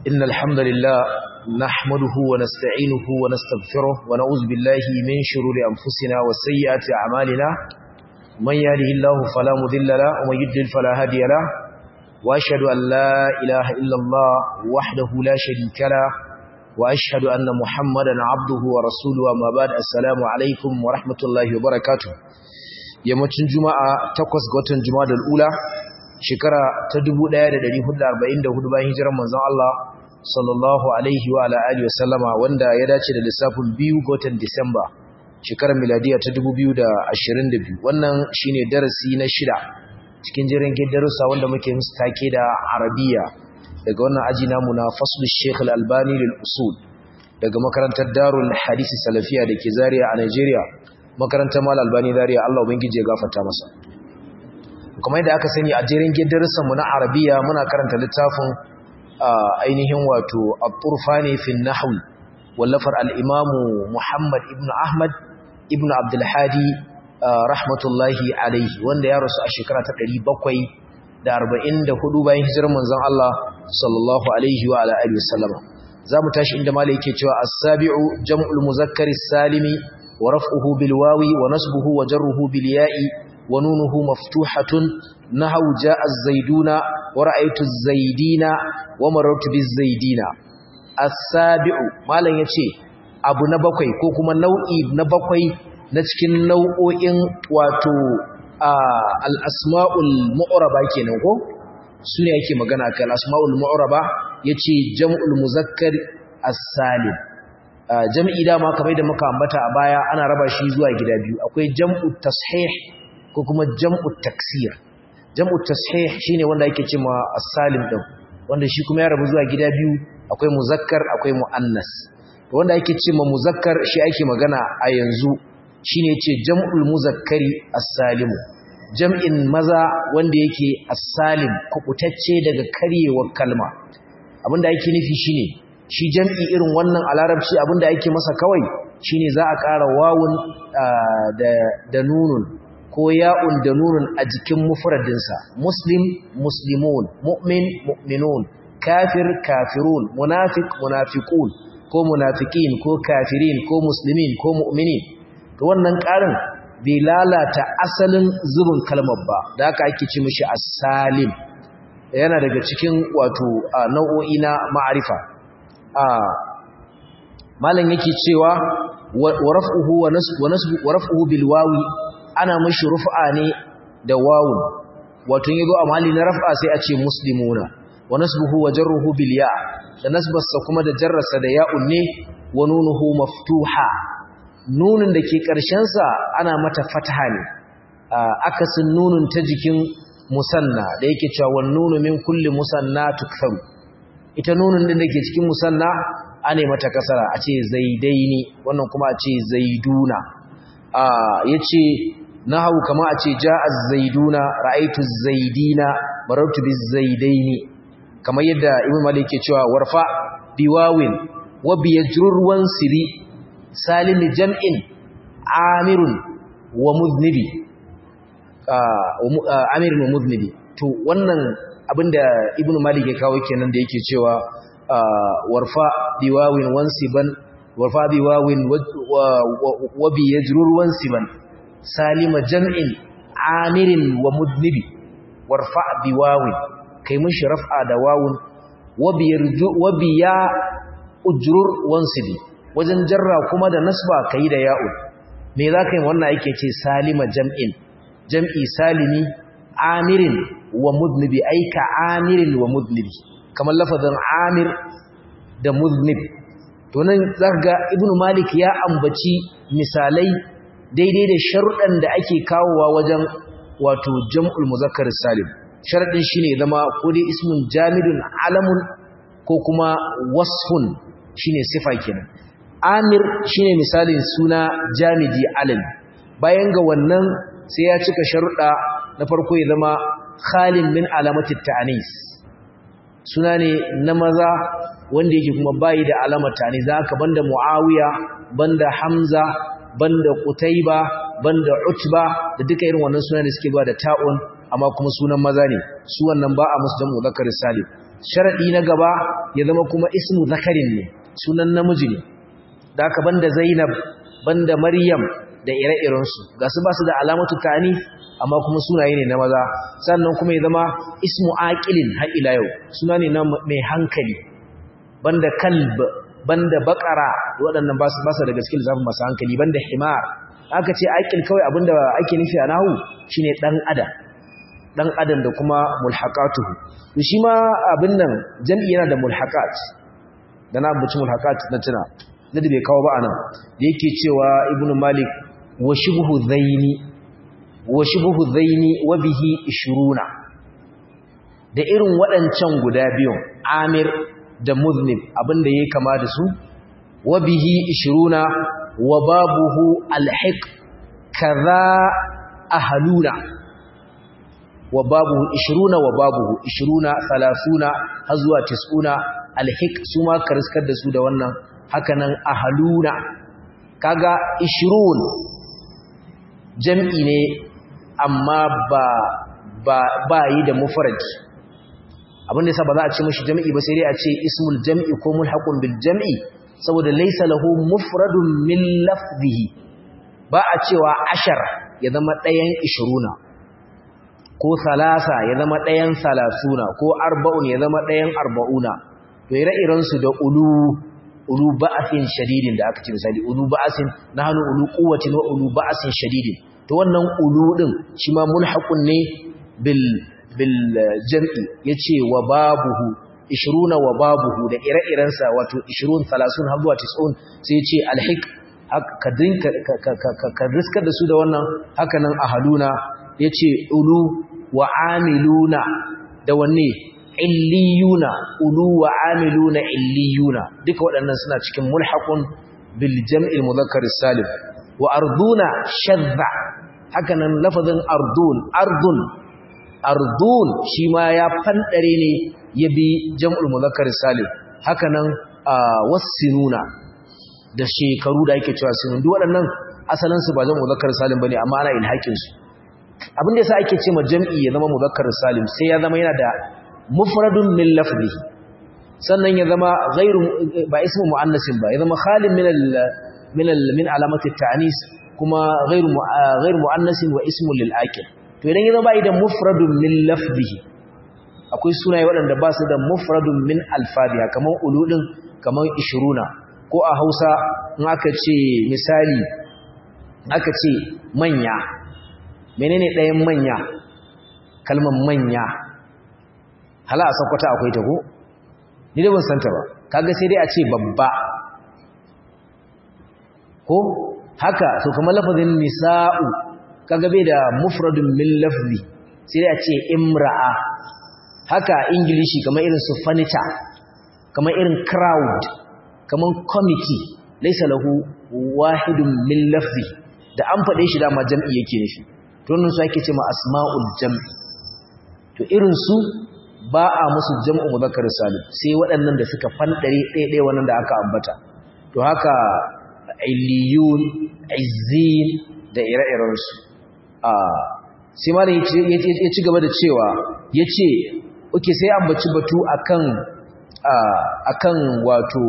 إن الحمد لله نحمده ونستعينه ونستغفره ونعوذ بالله من شرور أنفسنا وسيئات أعمالنا من يهده الله فلا مضل له ومن يضلل فلا هادي له وأشهد أن لا إله إلا الله وحده لا شريك له وأشهد أن محمدا عبده ورسوله أما بعد السلام عليكم ورحمة الله وبركاته yammacin juma'a takwas ga watan juma'a da ula shekara ta 1444 bayan hijirar manzon Allah sallallahu alaihi wa ala alihi wasallama wanda ya dace da lissafin biyu ga watan Disamba shekarar miladiya ta 2022 wannan shine darasi na shida cikin jiran darussa wanda muke musu take da Arabiya daga wannan aji namu na faslu Sheikh Al-Albani lil usul daga makarantar Darul Hadisi Salafiya dake Zaria a Nigeria makarantar Mal Albani Zaria Allah ubangiji ya gafarta masa kuma yadda aka sani a jerin darussan mu na Arabiya muna karanta littafin ainihin wato At-Turfani fi an-Nahw wallafar al-Imam Muhammad ibn Ahmad ibn Abdul Hadi rahmatullahi alaihi wanda ya rasu a shekara ta 744 bayan hijirar manzon Allah sallallahu alaihi wa ala alihi wasallama zamu tashi inda malai yake cewa as-sabi'u jam'ul muzakkari salimi wa raf'uhu bil wawi wa nasbuhu wa jarruhu bil ya'i wa nunuhu maftuhatun nahaw ja'a az-zaiduna wa ra'aytu az-zaidina wa marartu biz-zaidina as-sabi'u malan yace abu na bakwai ko kuma nau'i na bakwai na cikin nau'o'in wato al-asma'ul mu'raba kenan ko sune yake magana kan al-asma'ul mu'raba yace jam'ul muzakkar as-salim jam'i dama kamar da muka ambata a baya ana raba shi zuwa gida biyu akwai jam'u tashih ko kuma jam'u taksir jam'u tashih shine wanda yake cewa as-salim din wanda shi kuma ya rabu zuwa gida biyu akwai muzakkar akwai muannas wanda yake cewa muzakkar shi ake magana a yanzu shine yace jam'ul muzakkari as-salimu jam'in maza wanda yake as-salim kubutacce daga karyewar kalma abinda yake nufi shine shi jam'i irin wannan a larabci abinda ake masa kawai shine za a ƙara wawun da nunun ko ya'un da nunun a jikin mufradinsa muslim muslimun mu'min mu'minun kafir kafirun munafiq munafiqun ko munafiqin ko kafirin ko muslimin ko mu'minin to wannan ƙarin bai lalata asalin zubin kalmar ba da haka ake ci mishi as-salim yana daga cikin wato nau'o'i na ma'arifa malam yake cewa wa raf'uhu wa nasbu wa raf'uhu bil wawi ana mishi rufa ne da wawun wato yazo a mali na raf'a sai a ce muslimuna wa nasbuhu wa jarruhu bil ya da nasbarsa kuma da jarrarsa da ya'un ne wa nunuhu maftuha nunun da ke ƙarshen sa ana mata fataha ne akasin nunun ta jikin musanna da yake cewa wan nunu min kulli musanna tukfaru ita nunun din da ke cikin musanna ane mata kasara a ce zaidaini wannan kuma a ce zaiduna a yace nahawu kama a ce jaa zaiduna ra'aytu zaidina marartu bizaidaini kamar yadda ibn malik ke cewa warfa biwawin wa biyajrur wansiri salimi jam'in amirun wa mudnibi amirun wa mudnibi to wannan abinda ibn malik ya kawo kenan da yake cewa warfa biwawin wansiban warfa biwawin wa bi yajrur wansiban salima jam'in amirin wa mudnibi warfa biwawin kai mishi raf'a da wawun wa bi yarju wa bi ya ujrur wansibi wajen jarra kuma da nasba kai da ya'u me zaka yi wannan yake ce salima jam'in jam'i salimi amirin wa mudnibi aika amirin wa mudnibi kamar lafazin amir da mudnib to nan zaka ga ibnu malik ya ambaci misalai daidai da sharuɗan da ake kawowa wajen wato jam'ul muzakkar salim sharadin shine zama ko dai ismun jamidun alamun ko kuma wasfun shine sifa kenan amir shine misalin suna jamidi alam bayan ga wannan sai ya cika sharuɗa na farko ya zama khalin min alamati ta'anis suna ne na maza wanda yake kuma bayi da alamar ta'anis za ka banda muawiya banda hamza banda qutayba banda utba da duka irin wannan suna da suke ba da ta'un amma kuma sunan maza ne su wannan ba a musu jam'u zakarin salim sharadi na gaba ya zama kuma ismu zakarin ne sunan namiji ne da aka banda zainab banda maryam da ire-irensu ga su ba su da alamatu ta'ani amma kuma sunaye ne na maza sannan kuma ya zama ismu aqilin har ila yau suna ne na mai hankali banda kalb banda bakara waɗannan ba su ba su da gaske lissafin masu hankali banda himar aka ce aqil kawai abinda ake nufi a nahu shine dan adam dan adam da kuma mulhaqatuhu to shi ma abin nan jam'i yana da mulhaqat da na abuci mulhaqat na tuna da bai kawo ba anan da yake cewa ibnu malik wa shibhu zaini wa shibhu zaini wa bihi 20 da irin waɗancan guda biyun amir da muznib abinda yake kama da su wa bihi 20 wa babuhu alhiq kaza ahluna wa babuhu 20 wa babuhu 20 30 har zuwa 90 alhiq su ma kariskar da su da wannan hakanan ahluna kaga 20 jam'i ne amma ba ba ba yi da mufrad abin da yasa ba za a ce mishi jam'i ba sai dai a ce ismul jam'i ko mulhaqun bil jam'i saboda laysa lahu mufradun min lafzihi ba a cewa ashar ya zama ɗayan 20 ko salasa ya zama ɗayan salasuna ko arba'un ya zama ɗayan arba'una to ire-iren su da ulu ulu ba'asin shadidin da aka ce misali ulu ba'asin nahnu ulu quwwatin wa ulu ba'asin shadidin to wannan ulu din shi ma mulhaqun ne bil bil jam'i yace wa babuhu 20 wa babuhu da ire-irensa wato 20 30 har zuwa 90 sai yace alhiq ka dinka ka riskar da su da wannan haka nan ahaluna yace ulu wa amiluna da wanne illiyuna ulu wa amiluna illiyuna duka waɗannan suna cikin mulhaqun bil jam'il mudhakkar salim wa arduna shadda haka nan lafazin ardun ardun ardun shi ma ya fandare ne ya bi jam'ul mudhakkar salim haka nan wasinuna da shekaru da ake cewa sinun duk waɗannan asalin su ba jam'ul mudhakkar salim bane amma ana ilhakin su abin da yasa ake ce ma jam'i ya zama mudhakkar salim sai ya zama yana da mufradun min lafzihi sannan ya zama ghairu ba ismu muannasin ba ya zama khalin min al min al min alamati at-ta'nis kuma ghairu ghairu muannasin wa ismun lil akil to idan ya zama idan mufradun min lafzihi akwai sunaye waɗanda ba su da mufradun min alfadiha kamar uludin kamar 20 ko a Hausa in aka ce misali aka ce manya menene ɗayan manya kalmar manya hala a sakwata akwai ta ko ni da ban santa ba kaga sai dai a ce babba ko haka to kamar lafazin nisa'u kaga bai da mufradun min lafzi sai dai a ce imra'a haka ingilishi kamar irin su furniture kamar irin crowd kamar committee laysa lahu wahidun min lafzi da an faɗe shi dama jam'i yake nufi to wannan su ake ce ma asma'ul jam'i to irin su ba a musu jam'u muzakkar salim sai waɗannan da suka fandare ɗaya wannan da aka ambata to haka illiyun izzin da ire-iren su a sai malam ya ci gaba da cewa yace oke sai ambaci batu akan akan wato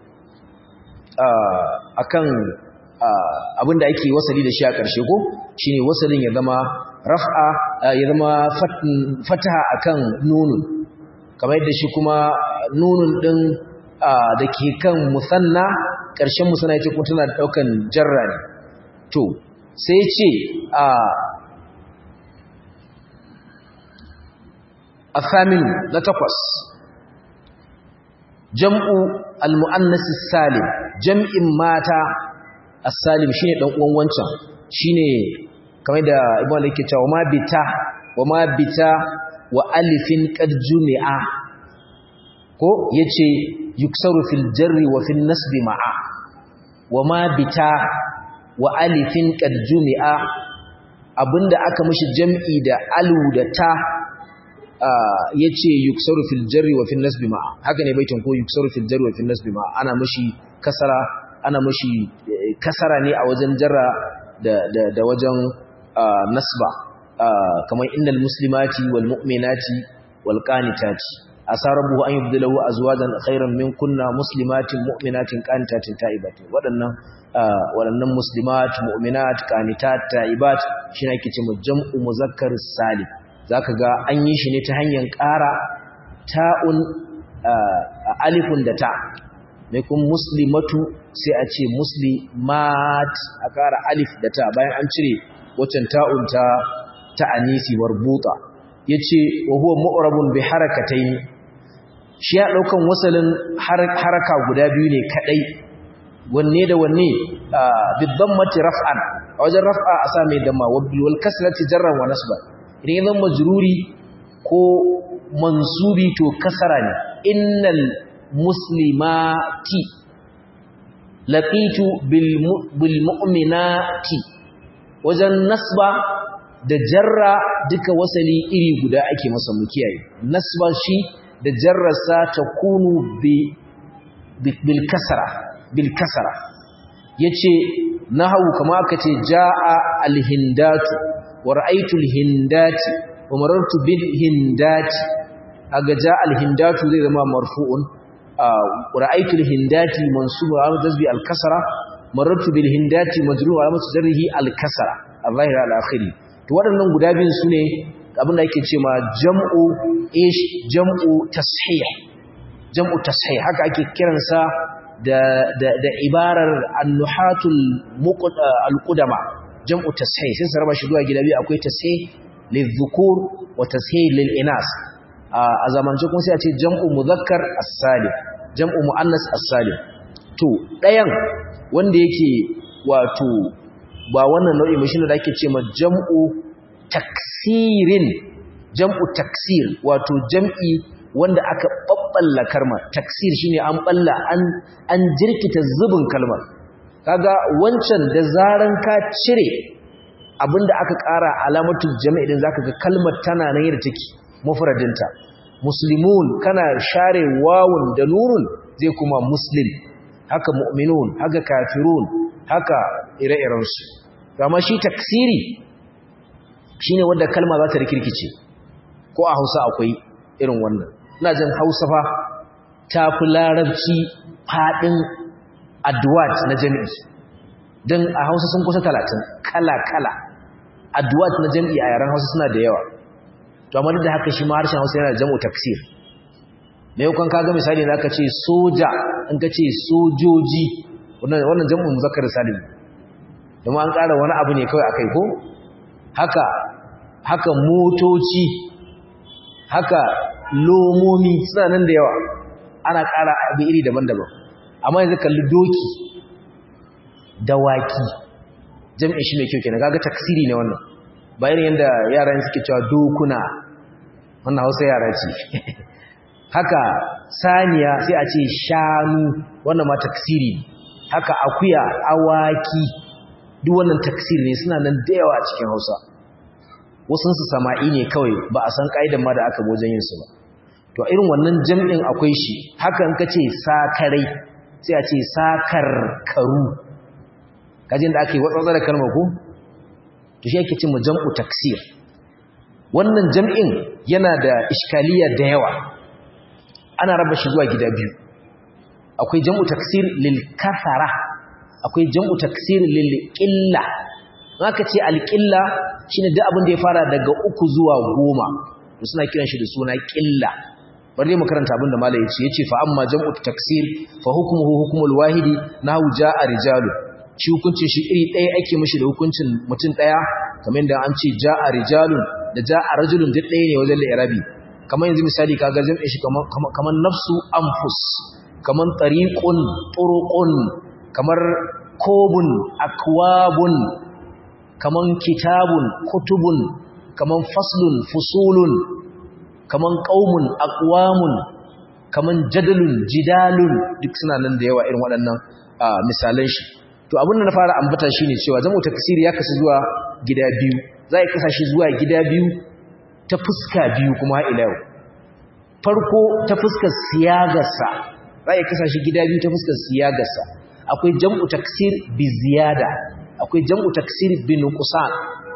akan abinda ake wasali da shi a ƙarshe ko shine wasalin ya zama raf'a ya zama fataha akan nunun kamar yadda shi kuma nunun din da ke kan musanna ƙarshen musanna yake kuma tana daukan jarra ne to sai ce a afamin na takwas jam'u al-mu'annas salim jam'in mata as-salim shine dan uwan wancan shine kamar da ibn al yake cewa ma bita wa ma bita wa alifin qad jumi'a ko yace yuksaru fil jarri wa fil nasbi ma'a wa ma bita wa alifin qad jumi'a abinda aka mishi jam'i da alu da ta yace yuksaru fil jarri wa fil nasbi ma'a haka ne baitin ko yuksaru fil jarri wa fil nasbi ma'a ana mishi kasara ana mishi kasara ne a wajen jarra da da da wajen nasba kamar innal muslimati wal mu'minati wal qanitati asarabu an yubdilahu azwajan khairan min kunna muslimatin mu'minatin qanitatin ta'ibatin wadannan wadannan muslimat mu'minat qanitat ta'ibat shine ake cewa jam'u muzakkar salim zaka ga an yi shi ne ta hanyar ƙara ta'un alifun da ta mai kun muslimatu sai a ce muslimat a ƙara alif da ta bayan an cire waccan ta'un ta ta anisi marbuta yace wa huwa mu'rabun bi harakatayn shi ya daukan wasalin haraka guda biyu ne kadai wanne da wanne bi dhammati raf'an a wajen raf'a a sa mai damma wa bil kasrati jarran wa nasba idan ya zama majruri ko mansubi to kasara ne innal muslimati laqitu bil mu'minati wajen nasba da jarra duka wasali iri guda ake masa mu kiyaye nasba shi da jarrarsa ta kunu bi bil kasra bil kasra yace nahawu kama aka ce jaa al hindatu wa ra'aytu al hindati wa marartu bil hindati aga jaa al hindatu zai zama marfu'un ra'aytu al hindati mansubun ala jazbi al kasra marartu bil hindati majrur ala jarrihi al kasra al-zahir al akhiri to waɗannan guda biyun su ne abin da yake ce ma jam'u ish jam'u tashih jam'u tashih haka ake kiransa da da da ibarar an-nuhatul al-qudama jam'u tashih sai saraba shi zuwa gida biyu akwai tashih lidh-dhukur wa tashih lil-inas a zamance kuma sai a ce jam'u mudhakkar as-salim jam'u muannas as-salim to ɗayan wanda yake wato ba wannan nau'i mai shine da ake ce ma jam'u taksirin jam'u taksir wato jam'i wanda aka babballa kalma taksir shine an balla an an jirkita zubin kalmar kaga wancan da zaran ka cire abinda aka ƙara alamatul jami'i din zaka ga kalmar tana nan yadda take mufradinta muslimun kana share wawun da nunun zai kuma muslim haka mu'minun haka kafirun haka ire-irensu kama shi taksiri shine wanda kalma za ta rikirkice ko a Hausa akwai irin wannan ina jin Hausa fa ta fi larabci fadin adwat na jami'i dan a Hausa sun kusa 30 kala kala adwat na jami'i a yaran Hausa suna da yawa to amma da haka shi ma harshen Hausa yana da jam'u taksir me yau kan kaga misali zaka ce soja in ka ce sojoji wannan wannan jam'u muzakkar salim kuma an ƙara wani abu ne kawai akai ko haka haka motoci haka lomomi suna nan da yawa ana ƙara abu iri daban-daban amma yanzu kalli doki dawaki jam'in shi mai kyau kenan kaga taksiri ne wannan bayan yanda yaran suke cewa dokuna wannan Hausa yara ce haka saniya sai a ce shanu wannan ma taksiri haka akuya awaki duk wannan taksiri ne suna nan da yawa a cikin Hausa wasun su sama'i ne kawai ba a san kaidan ma da aka wajen yin su ba to irin wannan jam'in akwai shi haka in kace sakarai sai a ce sakar karu kajin da ake watsatsa da kalmar ko to shi yake cin jam'u taksir wannan jam'in yana da iskaliya da yawa ana raba shi zuwa gida biyu akwai jam'u taksir lil kathara akwai jam'u taksir lil qilla haka ce al qilla shine duk abin da ya fara daga uku zuwa goma to suna kiran shi da suna qilla bari mu karanta abin da malai yace yace fa amma jam'u taksir fa hukmuhu hukmul wahidi nahu jaa rijalu shi hukuncin shi iri ɗaya ake mishi da hukuncin mutum ɗaya kamar da an ce jaa rijalun da jaa rajulun duk ɗaya ne wajen li'irabi kamar yanzu misali kaga jam'in shi kamar nafsu anfus kamar tariqun turuqun kamar kobun akwabun kamar kitabun kutubun kamar faslun fusulun kamar qaumun aqwamun kamar jadalun jidalun duk suna nan da yawa irin waɗannan misalan shi to abin da na fara ambata shine cewa zamu taksiri ya kasu zuwa gida biyu za a kasa shi zuwa gida biyu ta fuska biyu kuma ila yau farko ta fuskar siyagarsa za a kasa shi gida biyu ta fuskar siyagarsa akwai jam'u taksir bi ziyada akwai jam'u taksir bi nuqsan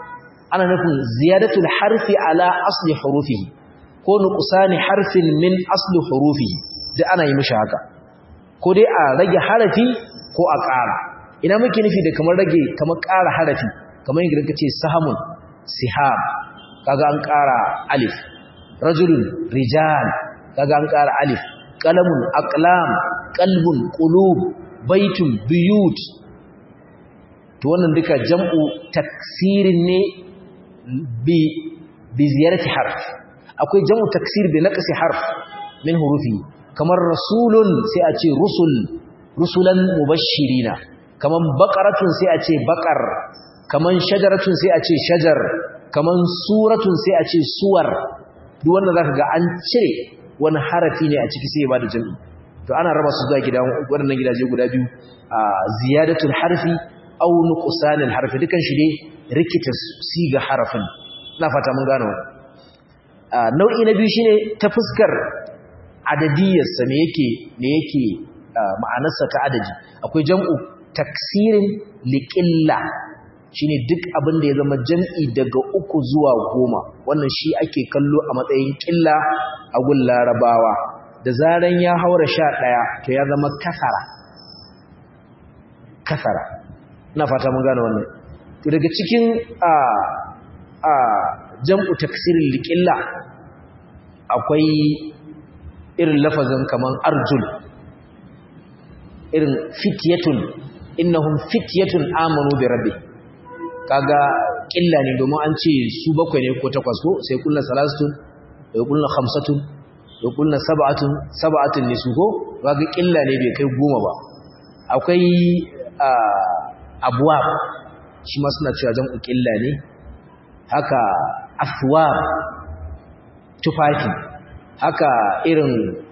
ana nufin ziyadatul harfi ala asli hurufihi ko nuqsani harfin min asli hurufihi duk ana yi mishi haka ko dai a rage harafi ko a ƙara ina muke nufi da kamar rage kamar ƙara harafi kamar yadda kace sahamun sihab kaga an ƙara alif rajulun rijal kaga an ƙara alif qalamun aqlam qalbun qulub baitun biyut to wannan duka jam'u taksirin ne bi bi ziyarati harf akwai jam'u taksir bi naqsi harf min hurufi kamar rasulun sai a ce rusul rusulan mubashirina kaman baqaratun sai a ce baqar kaman shajaratun sai a ce shajar kaman suratun sai a ce suwar duk wanda zaka ga an cire wani harafi ne a ciki sai ya bada jami'i to ana raba su zuwa gida waɗannan gidaje guda biyu a ziyadatul harfi aw nuqsanil harfi dukan shi ne rikita siga harafin ina fata mun gane wannan nau'i na biyu shine ta fuskar adadiyarsa me yake me yake ma'anarsa ta adadi akwai jam'u taksirin liqilla shine duk abin da ya zama jam'i daga uku zuwa goma wannan shi ake kallo a matsayin ƙilla a gun larabawa da zaran ya haura sha ɗaya to ya zama kasara kasara ina fata mun gane wannan to daga cikin a a jam'u taksirin liƙilla akwai irin lafazin kaman arjul irin fityatun innahum fityatun amanu bi rabbihim kaga killa ne domin an ce su bakwai ne ko takwas ko sai kullu salasatun da kullu khamsatun da kullu sab'atun sab'atun ne su ko kaga killa ne bai kai goma ba akwai abwab shi ma suna cewa jam'u killa ne haka aswab tufafi haka irin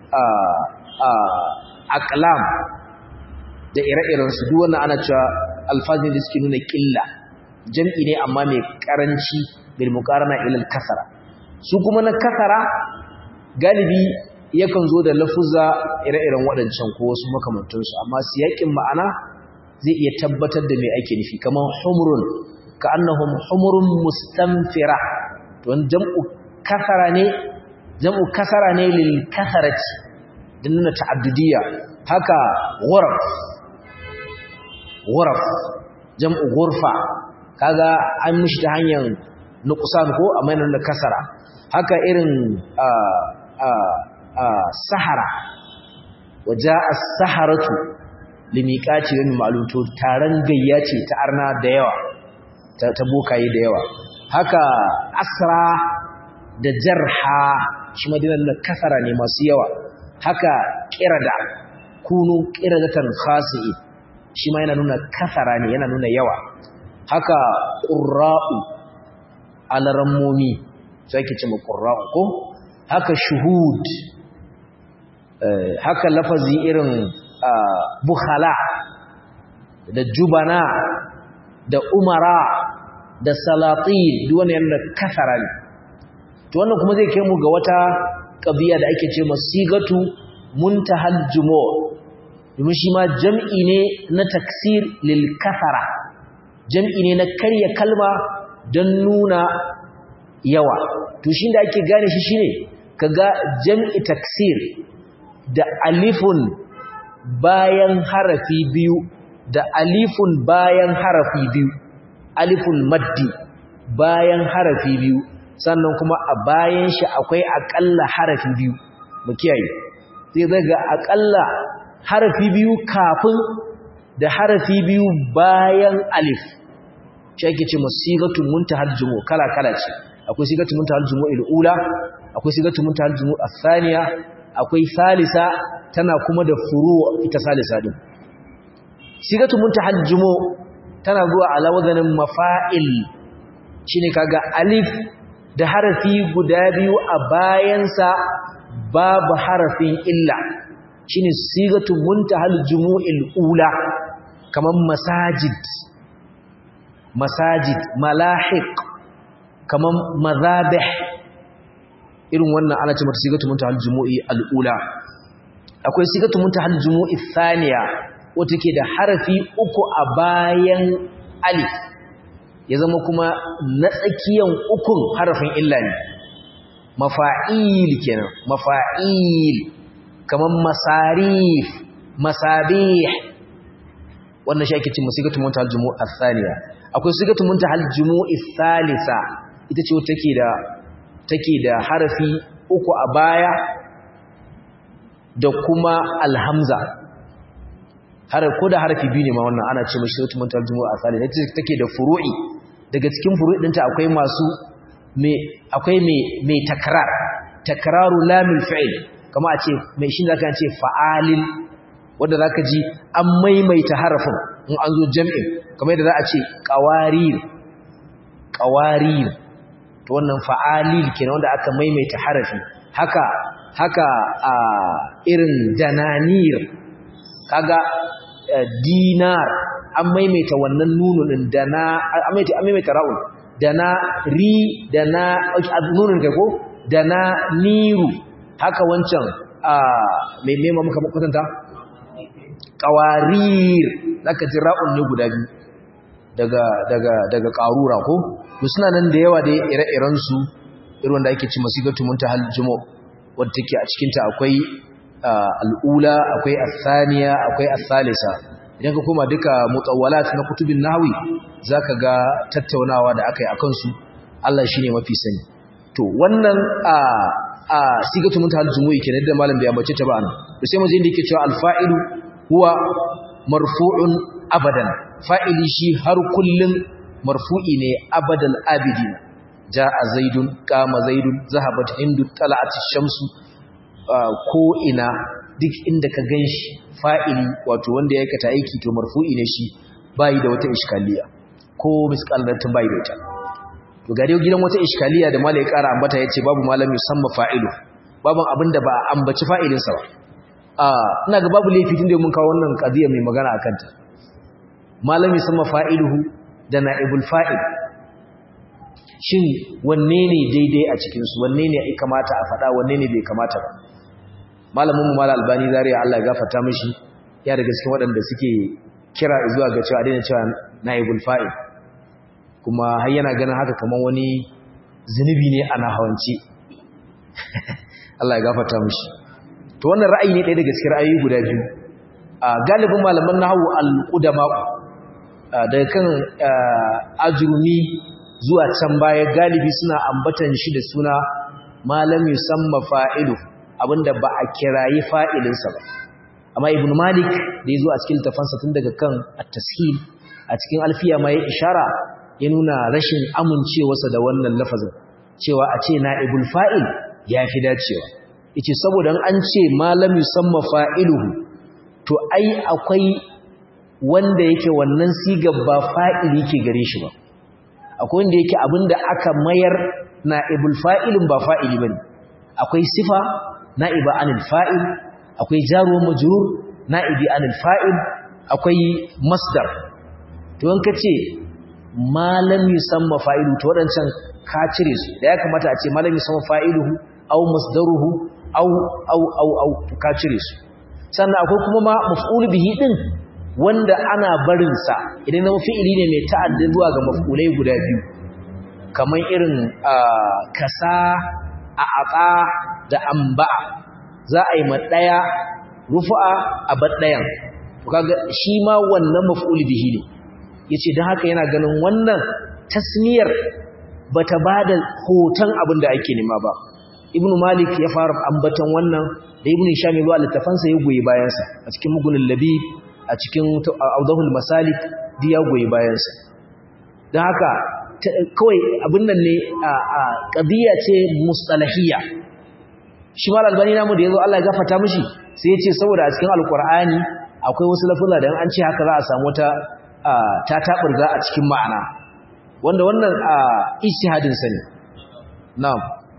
aqlam da ire-irensu duk wannan ana cewa alfazin da suke nuna killa jam'i ne amma mai karanci bil muqarana ila al kasara su kuma na kasara galibi yakan zo da lafuzza ire-iren waɗancan ko wasu makamantansu amma siyakin ma'ana zai iya tabbatar da me ake nufi kamar humrun ka annahum humrun mustanfira to jam'u kasara ne jam'u kasara ne lil kasarati din nuna ta'addudiyya haka ghuraf ghuraf jam'u ghurfa kaga an mishi ta hanyar nuqsan ko amma yana da kasara haka irin a a a sahara waja as-saharatu limiqati wa ma'lum to taran gayya ce ta arna da yawa ta, ta bokaye da yawa haka asra da jarha shi madinan da kasara ne masu yawa haka qirada kunu qiradatan khasi'i shi ma yana nuna kasara ne yana nuna yawa haka ƙura'u alarammomi su ake ce ƙura'u ko haka shuhud haka lafazi irin bukhala da jubana da umara da salati duk wani yana kasara ne to wannan kuma zai kai mu ga wata ƙabiya da ake ce masigatu muntahal jumo domin shi ma jam'i ne na taksir lil kasara jam'i ne na karya kalma don nuna yawa to shi da ake gane shi shine kaga jam'i taksir da alifun bayan harafi biyu da alifun bayan harafi biyu alifun maddi bayan harafi biyu sannan kuma a bayan shi akwai akalla harafi biyu mu kiyaye zai zaga akalla harafi biyu kafin da harafi biyu bayan alif shi ake ce musigatun muntahal jumu kala kala ce akwai sigatun muntahal jumu ula akwai sigatun muntahal jumu athaniya akwai salisa tana kuma da furu ita salisa din sigatun muntahal jumu tana zuwa ala wazanin mafa'il shine kaga alif da harafi guda biyu a bayansa babu harafin illa shine sigatun muntahal jumu'il ula kaman masajid masajid malahiq kaman mazabih irin wannan ana ce mata sigatu muntahal jumu'i al-ula akwai sigatu muntahal jumu'i thaniya wata ke da harafi uku a bayan alif ya zama kuma na tsakiyan ukun harafin illa ne mafa'il kenan mafa'il kaman masarif masabih wannan shi ake cin musigatu muntahal jumu'a athaniya akwai sigatu muntahal jumu'i thalitha ita ce take da take da harafi uku a baya da kuma alhamza har ko da harafi biyu ne ma wannan ana ce mashi sigatu muntahal jumu'a thalitha ita take da furu'i daga cikin furu'i dinta akwai masu me akwai me me takrar takraru lamil fi'l kama a ce mai shi zaka ce fa'alil wanda zaka ji an maimaita harafin in an zo jam'in kamar yadda za a ce qawarir qawarir to wannan fa'alil kenan wanda aka maimaita harafi haka haka a irin dananir kaga dinar an maimaita wannan nunun din dana an maimaita ra'un dana ri dana nunun kai ko dana niru haka wancan a mai mema muka kwatanta qawarir zaka ji ra'un ne guda biyu daga daga daga qarura ko to suna nan da yawa da ire-iren su irin wanda ake ci masigatu muntahal jumu wanda take a cikin ta akwai al'ula akwai athaniya akwai athalisa idan ka koma duka mutawwalat na kutubin nahwi zaka ga tattaunawa da akai akan su Allah shine mafi sani to wannan a a sigatu muntahal jumu'i kenan da malam bai ambace ta ba anan to sai mu je inda yake cewa al-fa'ilu huwa marfu'un abadan fa'ili shi har kullun marfu'i ne abadal abidin ja'a zaidun qama zaidun zahabat hindu tala'at ash-shamsu ko ina duk inda ka ganshi fa'ili wato wanda ya aikata aiki to marfu'i ne shi bai da wata iskaliya ko misqalatin bai da ita to gare gidan wata iskaliya da malai ƙara ambata yace babu malami musamman fa'ilu babu abinda ba ambaci fa'ilinsa ba a ina ga babu laifi tunda mun kawo wannan qadiya mai magana akan ta malami musamman fa'iluhu da na'ibul fa'il shin wanne ne daidai a cikin su wanne ne ya kamata a faɗa wanne ne bai kamata ba malamin mu malal albani zariya Allah ya gafarta mishi ya daga cikin waɗanda suke kira zuwa ga cewa daina cewa na'ibul fa'il kuma har yana ganin haka kamar wani zunubi ne a nahawanci Allah ya gafarta mishi to wannan ra'ayi ne ɗaya daga cikin ra'ayoyi guda biyu a galibin malaman nahwu al-qudama daga kan ajrumi zuwa can baya galibi suna ambatan shi da suna malam yusamma fa'ilu abinda ba a kirayi fa'ilinsa ba amma ibn malik da ya zo a cikin tafansa tun daga kan at-tashil a cikin alfiya ma ya ishara ya nuna rashin amincewarsa da wannan lafazin cewa a ce na'ibul fa'il ya fi dacewa yace saboda an ce malam yusamma fa'iluhu to ai akwai wanda yake wannan sigar ba fa'ili ke gare shi ba akwai wanda yake abinda aka mayar na'ibul fa'ilin ba fa'ili bane akwai sifa na'iba anil fa'il akwai jaruwar majrur na'ibi anil fa'il akwai masdar to in kace malam yusamma fa'ilu to wadancan ka cire su da ya kamata a ce malam yusamma fa'iluhu aw masdaruhu aw aw aw aw ka cire su sannan akwai kuma ma maf'ul bihi din wanda ana barin sa idan zama fi'ili ne mai ta'addin zuwa ga maf'ulai guda biyu kamar irin kasa a aqa da amba za a yi maɗaya rufu'a a baɗayan kaga shi ma wannan maf'ul bihi ne yace dan haka yana ganin wannan tasmiyar bata bada hoton abin da ake nema ba ibnu malik ya fara ambatan wannan da ibnu hisham ya littafansa ya goyi bayan sa a cikin mugunul labib a cikin awdahul masalik di ya goyi bayan sa dan haka kawai abin nan ne a qadiya ce mustalahiyya shi mal albani namu da yazo Allah ya gafarta mishi sai ya ce saboda a cikin alqur'ani akwai wasu lafuzza da an ce haka za a samu ta ta taburga a cikin ma'ana wanda wannan ijtihadin sa ne na'am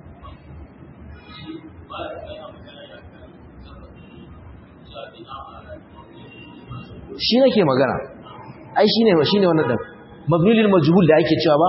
shi nake magana ai shine shine wannan din mabnilil majhul da ake cewa ba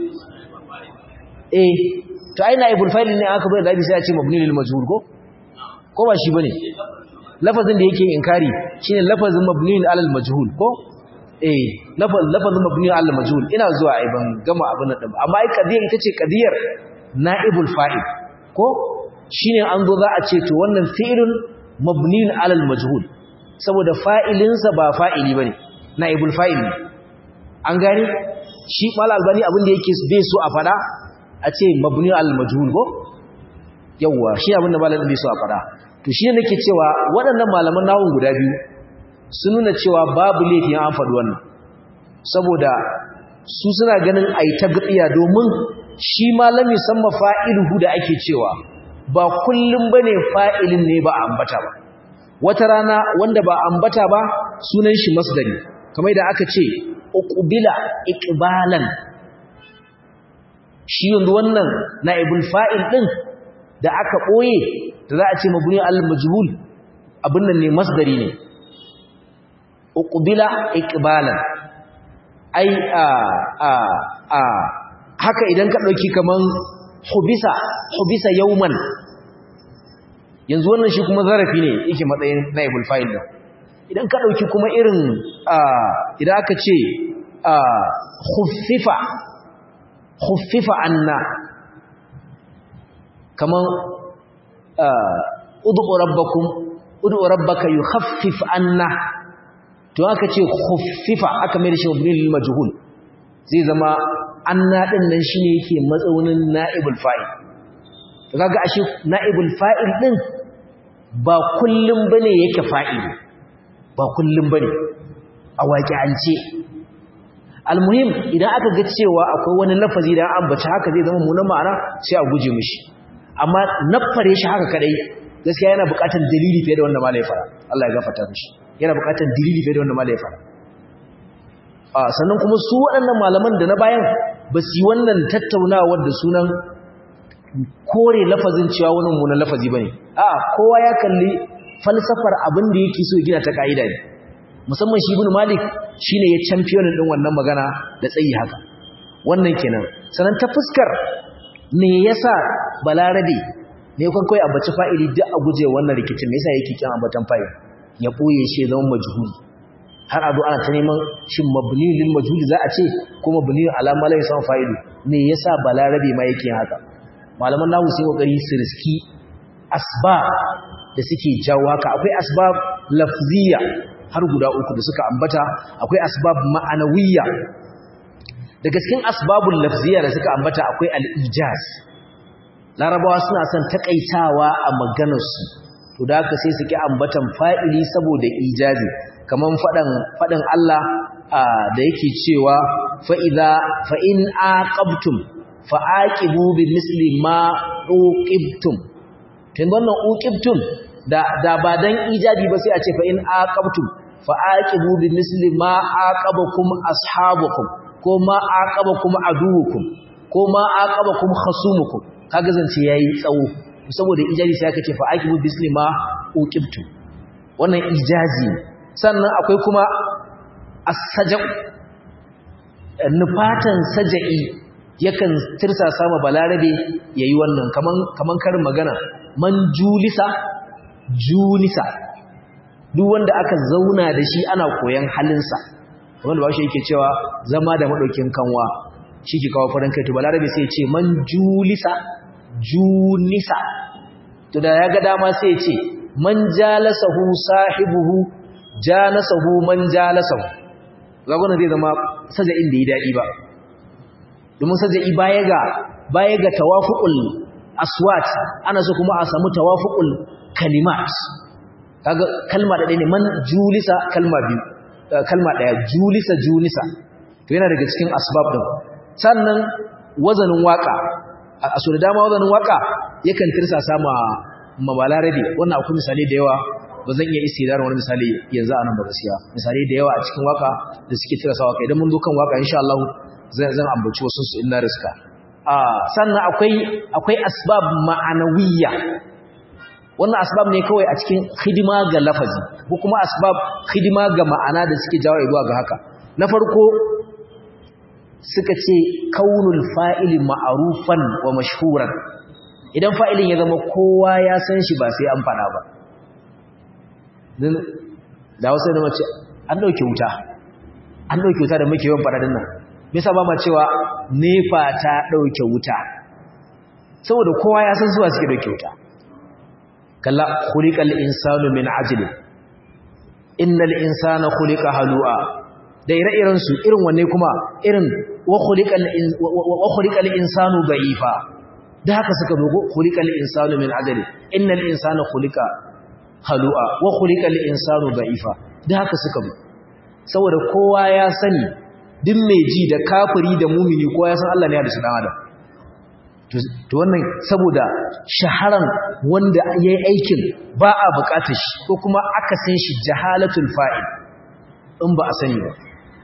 eh to ai naibul fa'il ne aka bai da sai ya ce mabni lil majhul ko ko ba shi bane lafazin da yake inkari shine lafazin mabni alal majhul ko eh lafazin mabni al majhul ina zuwa ai ban gama abin nan amma ai kadiyar ita ce kadiyar naibul fa'il ko shine an zo za a ce to wannan fi'ilun mabniun al majhul saboda fa'ilinsa ba fa'ili bane naibul fa'il an gani shi mal albani abin da yake bai so a fada a ce mabniun al majhul ko yawa shi abin da malamin bai so a fada to shi ne nake cewa waɗannan malaman nawon guda biyu sun nuna cewa babu laifin an faɗi wannan saboda su suna ganin a yi ta gatsiya domin shi malami samma fa'iluhu da ake cewa ba kullum ba ne fa'ilin ne ba ambata ba wata rana wanda ba ambata ba sunan shi masdari kamar da aka ce uqbila iqbalan shi yanzu wannan na'ibul fa'il din da aka ɓoye da za a ce mabuni al-majhul abin nan ne masdari ne uqbila iqbalan ai a a a haka idan ka dauki kaman hubisa hubisa yawman yanzu wannan shi kuma zarafi ne yake matsayin naibul fa'il din idan ka dauki kuma irin a idan aka ce a khuffifa khuffifa anna kaman ud'u rabbakum ud'u rabbaka yukhaffif anna to aka ce khuffifa aka mai da shi mabni lil majhul zai zama anna din nan shine yake matsaunin naibul fa'il to kaga ashe naibul fa'il din ba kullum bane yake fa'il ba kullum bane a waqi'ance almuhim idan aka ga cewa akwai wani lafazi da an bace haka zai zama munan ma'ana sai a guje mishi amma nafare shi haka kadai gaskiya yana buƙatar dalili fiye da wanda malai fara Allah ya gafarta mishi yana buƙatar dalili fiye da wanda malai fara a sannan kuma su waɗannan malaman da na bayan ba su yi wannan tattaunawar da sunan kore lafazin cewa wannan munan lafazi bane a kowa ya kalli falsafar abin da yake so ya gina ta ka'ida ne musamman shi ibn malik shine ya champion din wannan magana da tsayi haka wannan kenan sannan ta fuskar me yasa balarabe ne kan kai abaci fa'ili duk a guje wannan rikicin me yasa yake kin ambatan fa'il ya boye shi zama majhuli har abu ana ta neman shin mabni lil majhuli za a ce ko mabni ala ma laysa fa'ilu me yasa balarabe ma yake haka malaman nahu sai kokari su riski asbab da suke jawo haka akwai asbab lafziya har guda uku da suka ambata akwai asbab ma'anawiyya daga cikin asbabul lafziya da suka ambata akwai al-ijaz larabawa suna son takaitawa a maganarsu to da haka sai suke ambatan fa'ili saboda ijazi kaman fadan fadan Allah da yake cewa fa idza fa in aqabtum fa aqibu bi misli ma uqibtum tun wannan uqibtum da da ba dan ijazi ba sai a ce fa in aqabtum fa aqibu bi misli ma aqabakum ashabukum ko ma aqabakum aduwukum ko ma aqabakum khasumukum kaga zance yayi tsawo saboda ijazi sai aka ce fa aqibu bi misli ma uqibtum wannan ijazi sannan akwai kuma as-saja'u nufatan saja'i yakan tirsa sama balarabe yayi wannan kaman kaman karin magana man julisa julisa duk wanda aka zauna da shi ana koyan halinsa wanda bashi yake cewa zama da madaukin kanwa shi ke kawo farin kai to balarabe sai ya ce man julisa junisa to da ya ga dama sai ya ce man jalasahu sahibuhu jalasahu man jalasahu zagona zai zama saja'in da yi daɗi ba domin saja'i baya ga baya ga tawafuqul aswat ana so kuma a samu tawafuqul kalimat kaga kalma da ne man julisa kalma biyu kalma daya julisa julisa to yana daga cikin asbab din sannan wazanin waka a so da dama wazanin waka yakan tirsa sama mabalarabi wannan akwai misali da yawa ba zan iya istidarin wani misali yanzu a nan ba gaskiya misali da yawa a cikin waka da suke tirsa waka idan mun zo kan waka insha Allah zan ambaci wasu su illa riska sannan akwai akwai asbab ma'anawiyya wannan asbab ne kawai a cikin hidima ga lafazi ko kuma asbab hidima ga ma'ana da suke jawo zuwa ga haka na farko suka ce kaunul fa'ili ma'arufan wa mashhuran idan fa'ilin ya zama kowa ya san shi ba sai an fada ba da wasu da mace an dauke wuta an ɗauke wuta da muke yawan faɗaɗin nan me yasa ba ma cewa nefa ta ɗauke wuta saboda kowa ya san zuwa suke ɗauke wuta kalla khuliqal insanu min ajli innal insana khuliqa halu'a da ire-iren su irin wanne kuma irin wa khuliqal wa khuliqal insanu da'ifa da haka suka dogo khuliqal insanu min ajli innal insana khuliqa halu'a wa khuliqal insanu da'ifa da haka suka bi saboda kowa ya sani duk mai ji da kafiri da mumini kowa ya san Allah ne ya da su dan adam to wannan saboda shaharan wanda yayi aikin ba a bukatar shi ko kuma aka san shi jahalatul fa'il in ba a sani ba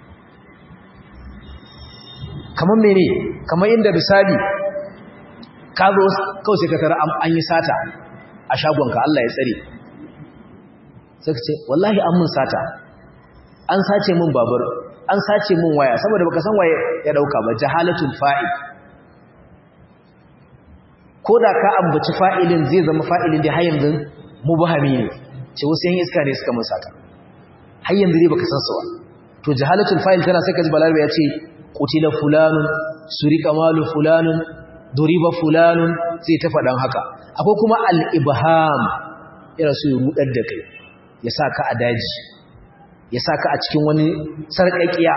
kamar mene kamar inda misali ka zo kawai sai ka tara an yi sata a shagonka Allah ya tsare sai ka ce wallahi an mun sata an sace mun babur an sace mun waya saboda baka san waye ya dauka ba jahalatul fa'il ko da ka ambaci fa'ilin zai zama fa'ilin da har yanzu mubahami ne ce wasu yan iska ne suka mun sata har yanzu dai baka san su ba to jahalatul fa'il tana sai kaji balarabe ya ce qutila fulanun surika malu fulanun duriba fulanun sai ta faɗan haka akwai kuma al-ibham yana so ya rudar da kai ya sa ka a daji ya sa ka a cikin wani sarƙaƙiya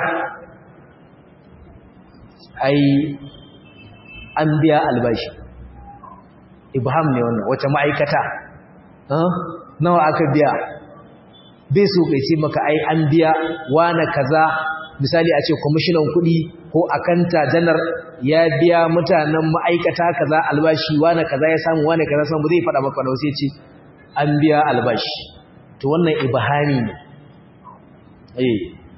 ai an biya albashi ibham ne wannan wata ma'aikata nawa aka biya bai so kai ce maka ai an biya wane kaza misali a ce kwamishinan kuɗi ko akanta janar ya biya mutanen ma'aikata kaza albashi wane kaza ya samu wane kaza samu zai faɗa maka wani sai ce an biya albashi to wannan ibhami ne eh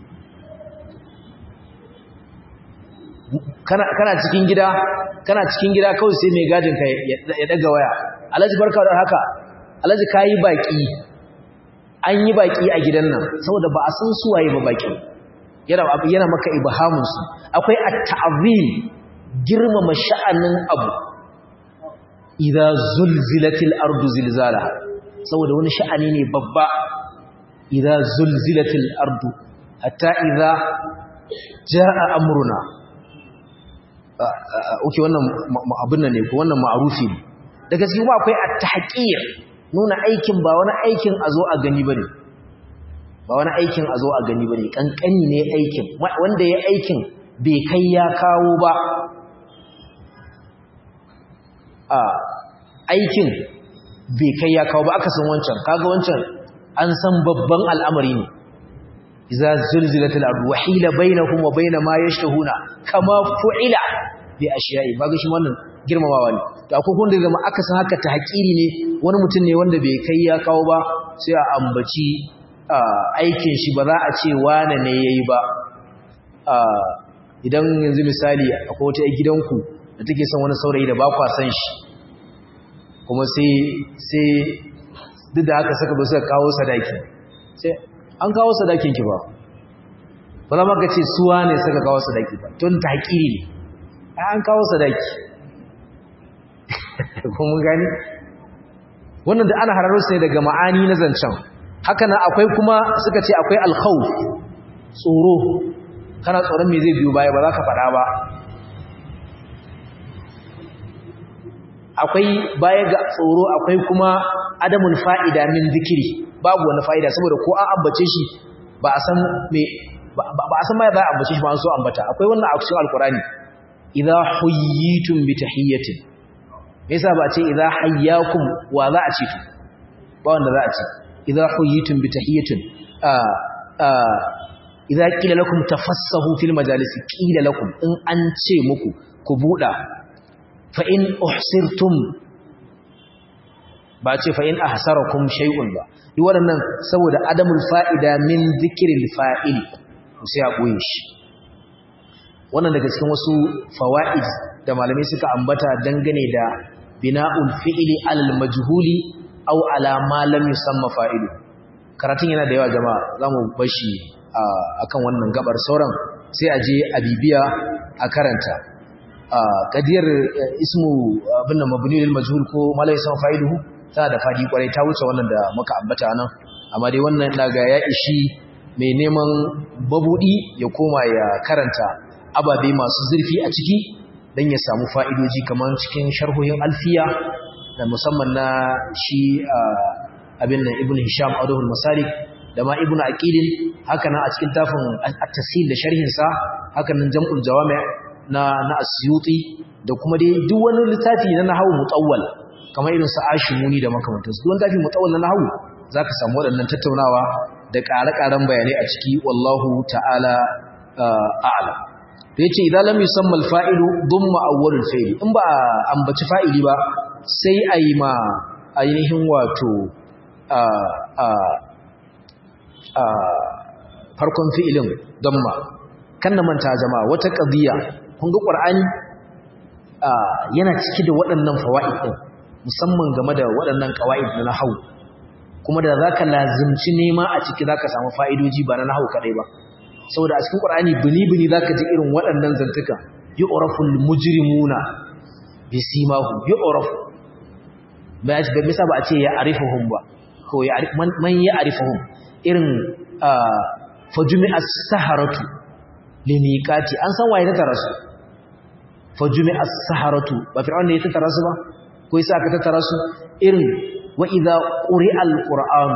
kana kana cikin gida kana cikin gida kawai sai mai gadin ka ya daga waya alhaji barka da haka alhaji kayi baki an yi baki a gidan nan saboda ba a san su waye ba baki yana yana maka ibhamun su akwai at-ta'zim girmama sha'anin abu idza zulzilatil ardu zilzalaha saboda wani sha'ani ne babba idza zulzilatil ardu hatta idza jaa amruna oke wannan abin nan ne ko wannan ma'arufi ne daga cikin kuma akwai at-tahqir nuna aikin ba wani aikin a zo a gani bane ba wani aikin a zo a gani bane kankani ne aikin wanda ya aikin bai kai ya kawo ba a aikin bai kai ya kawo ba aka san wancan kaga wancan an san babban al'amari ne iza zulzilatil ardu wa hila bainahum wa bain ma yashtahuna kama fu'ila bi ashiya'i ba ga shi wannan girmamawa ne to akwai wanda zama aka san haka ta hakiri ne wani mutum ne wanda bai kai ya kawo ba sai a ambaci aikin shi ba za a ce wane ne yayi ba idan yanzu misali akwai wata gidanku da take son wani saurayi da ba kwa san shi kuma sai sai duk da haka saka ba suka kawo sadaki sai an kawo sadakin ki ba ba za maka ce suwa ne suka kawo sadaki ba tun ta haƙiri ne an kawo sadaki kuma gani wannan da ana hararo sai daga ma'ani na zancen haka nan akwai kuma suka ce akwai alkhawf tsoro kana tsoron me zai biyo baya ba za ka faɗa ba akwai baya ga tsoro akwai kuma adamun fa'ida min zikiri babu wani fa'ida saboda ko an ambace shi ba a san me ba a san ma za a ambace shi ba an so ambata akwai wannan a cikin alkurani idza huyyitum bi tahiyyatin me yasa ba ce idza hayyakum wa za a ce to ba wanda za a ce idza huyyitum bi tahiyyatin a a idza qila lakum tafassahu fil majalisi qila lakum in an ce muku ku buda fa in uhsirtum ba ce fa in ahsarakum shay'un ba duk waɗannan saboda adamul fa'ida min dhikril fa'il sai a boye shi wannan daga cikin wasu fawaid da malamai suka ambata dangane da bina'ul fi'li alal majhuli aw ala ma lam yusamma fa'ilu karatun yana da yawa jama'a zamu bashi akan wannan gabar sauran sai a je a bibiya a karanta kadiyar ismu abin da mabni lil majhul ko malai san fa'iluhu tana da fadi kwarai ta wuce wannan da muka ambata nan amma dai wannan daga ya ishi mai neman babudi ya koma ya karanta ababe masu zurfi a ciki don ya samu fa'idoji kamar cikin sharhohin alfiya da musamman na shi abin nan ibn hisham adahul masalik da ma ibn aqilin haka nan a cikin tafin at-tasil da sharhin sa haka nan jam'ul jawami na na asyuti da kuma dai duk wani littafi na nahwu mutawwal kamar irin sa ashimuni da makamantansu duk wani littafi mutawwal na nahwu zaka samu waɗannan tattaunawa da ƙare-ƙaren bayanai a ciki wallahu ta'ala a'lam to yace idan lam yusamma al-fa'ilu dumma awwalul fi'li in ba ambaci fa'ili ba sai ayi ma ainihin wato a a a farkon fi'ilin damma kan na manta jama'a wata qadiya kun ga qur'ani yana cike da waɗannan fawaid din musamman game da waɗannan qawaid na nahwu kuma da zaka lazimci nema a ciki zaka samu fa'idoji ba na nahwu kadai ba saboda a cikin Qur'ani bini-bini zaka ji irin waɗannan zantuka yu'raful mujrimuna bisimahum yu'rafu ba shi ga misa ba a ce ya arifuhum ba ko ya man ya arifuhum irin fajumi as-saharatu limiqati an san waye ta tarasu fajumi as-saharatu ba fir'aun ne ya tarasu ba ko yasa aka tarasu irin wa idza quri'al qur'an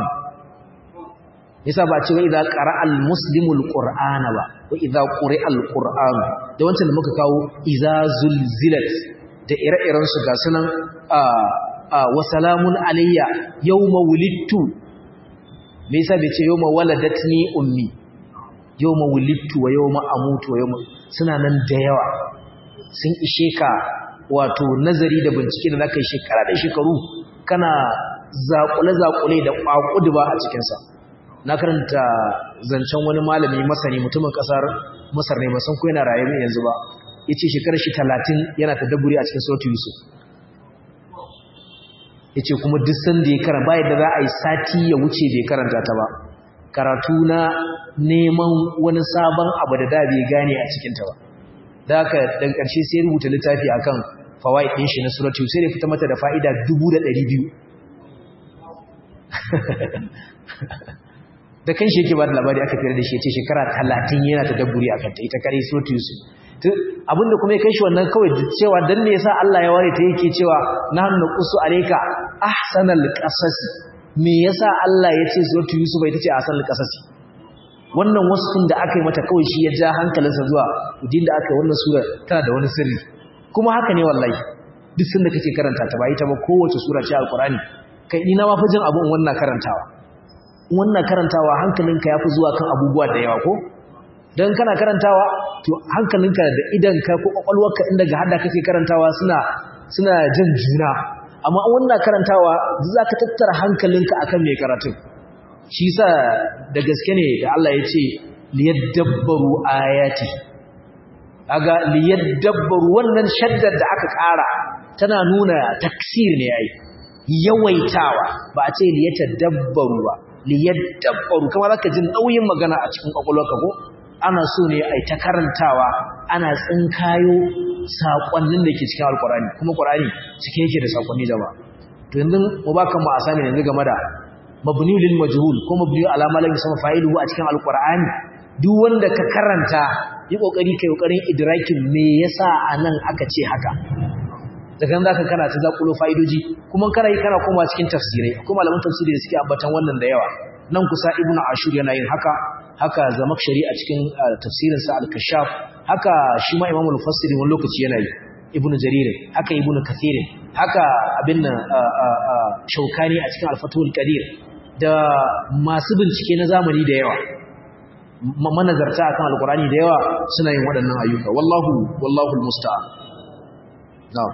yasa ba ce wa idza qara'al muslimul qur'ana ba wa idza quri'al qur'an da wancan da muka kawo idza zulzilat da ire-iren su ga sunan a a wa salamun alayya yawma wulidtu me yasa bai ce yawma waladatni ummi yawma wulidtu wa yawma amutu wa yawma suna nan da yawa sun ishe ka wato nazari da bincike da zaka yi shekara da shekaru kana zakule-zakule da kwakuduba a cikinsa na karanta zancen wani malami masani mutumin kasar masar ne masan ko yana rayu yanzu ba ya ce shekarar shi talatin yana ta dabburi a cikin sautu yusuf ya ce kuma duk sanda ya karanta bayan da za a yi sati ya wuce bai karanta ta ba karatu na neman wani sabon abu da da bai gane a cikinta ba da haka daga ƙarshe sai rubuta littafi akan fawaid ɗin shi na suratu sai da fita mata da fa'ida dubu da ɗari biyu da kan shi yake ba da labari aka fiyar da shi ya ce shekara talatin yana ta dabburi a kanta ita kare suratu yusuf abinda kuma ya kai shi wannan kawai cewa dan ne yasa Allah ya ware ta yake cewa na hannu qusu alayka ahsanal qasasi me yasa Allah ya ce suratu yusuf ita ce ahsanal qasasi wannan wasfin da aka yi mata kawai shi ya ja hankalinsa zuwa din da aka yi wannan sura tana da wani sirri kuma haka ne wallahi duk sanda kake karanta ta bai ta ba kowace sura ce alqurani kai ni na ma jin abu in wannan karantawa wannan karantawa hankalinka yafi zuwa kan abubuwa da yawa ko dan kana karantawa to hankalinka da idanka ko kwakwalwarka inda ga hada kake karantawa suna suna jin juna amma wannan karantawa zaka tattara hankalinka akan mai karatun shi yasa da gaske ne da Allah ya ce liyadabbaru ayati aga liyadabbaru wannan shaddar da aka ƙara tana nuna taksir ne ai yawaitawa ba a ce liyatadabbaru ba liyadabbaru kamar zaka ji nauyin magana a cikin kwakwalwarka ko ana so ne ai ta karantawa ana tsinkayo sakonnin da ke cikin alkurani kuma qur'ani cike yake da sakonni jama'a to yanzu mu baka mu asami yanzu game da mabni lil majhul ko mabni ala ma lam yusama fa'iluhu a cikin alqur'ani duk wanda ka karanta yi kokari kai kokarin idrakin me yasa anan aka ce haka daga nan zaka kana ta zakulo fa'idoji kuma kana yi kana koma cikin tafsirai kuma malaman tafsiri da suke ambatan wannan da yawa nan kusa ibnu ashur yana yin haka haka zamakshari a cikin tafsirin sa al-kashaf haka shi ma imamul mufassiri wani lokaci yana yi ibnu jarir haka ibnu kathir haka abin nan shaukani a cikin al-fatul qadir da masu bincike na zamani da yawa manazarta akan alqurani da yawa suna yin waɗannan ayyuka wallahu wallahu almusta'an na'am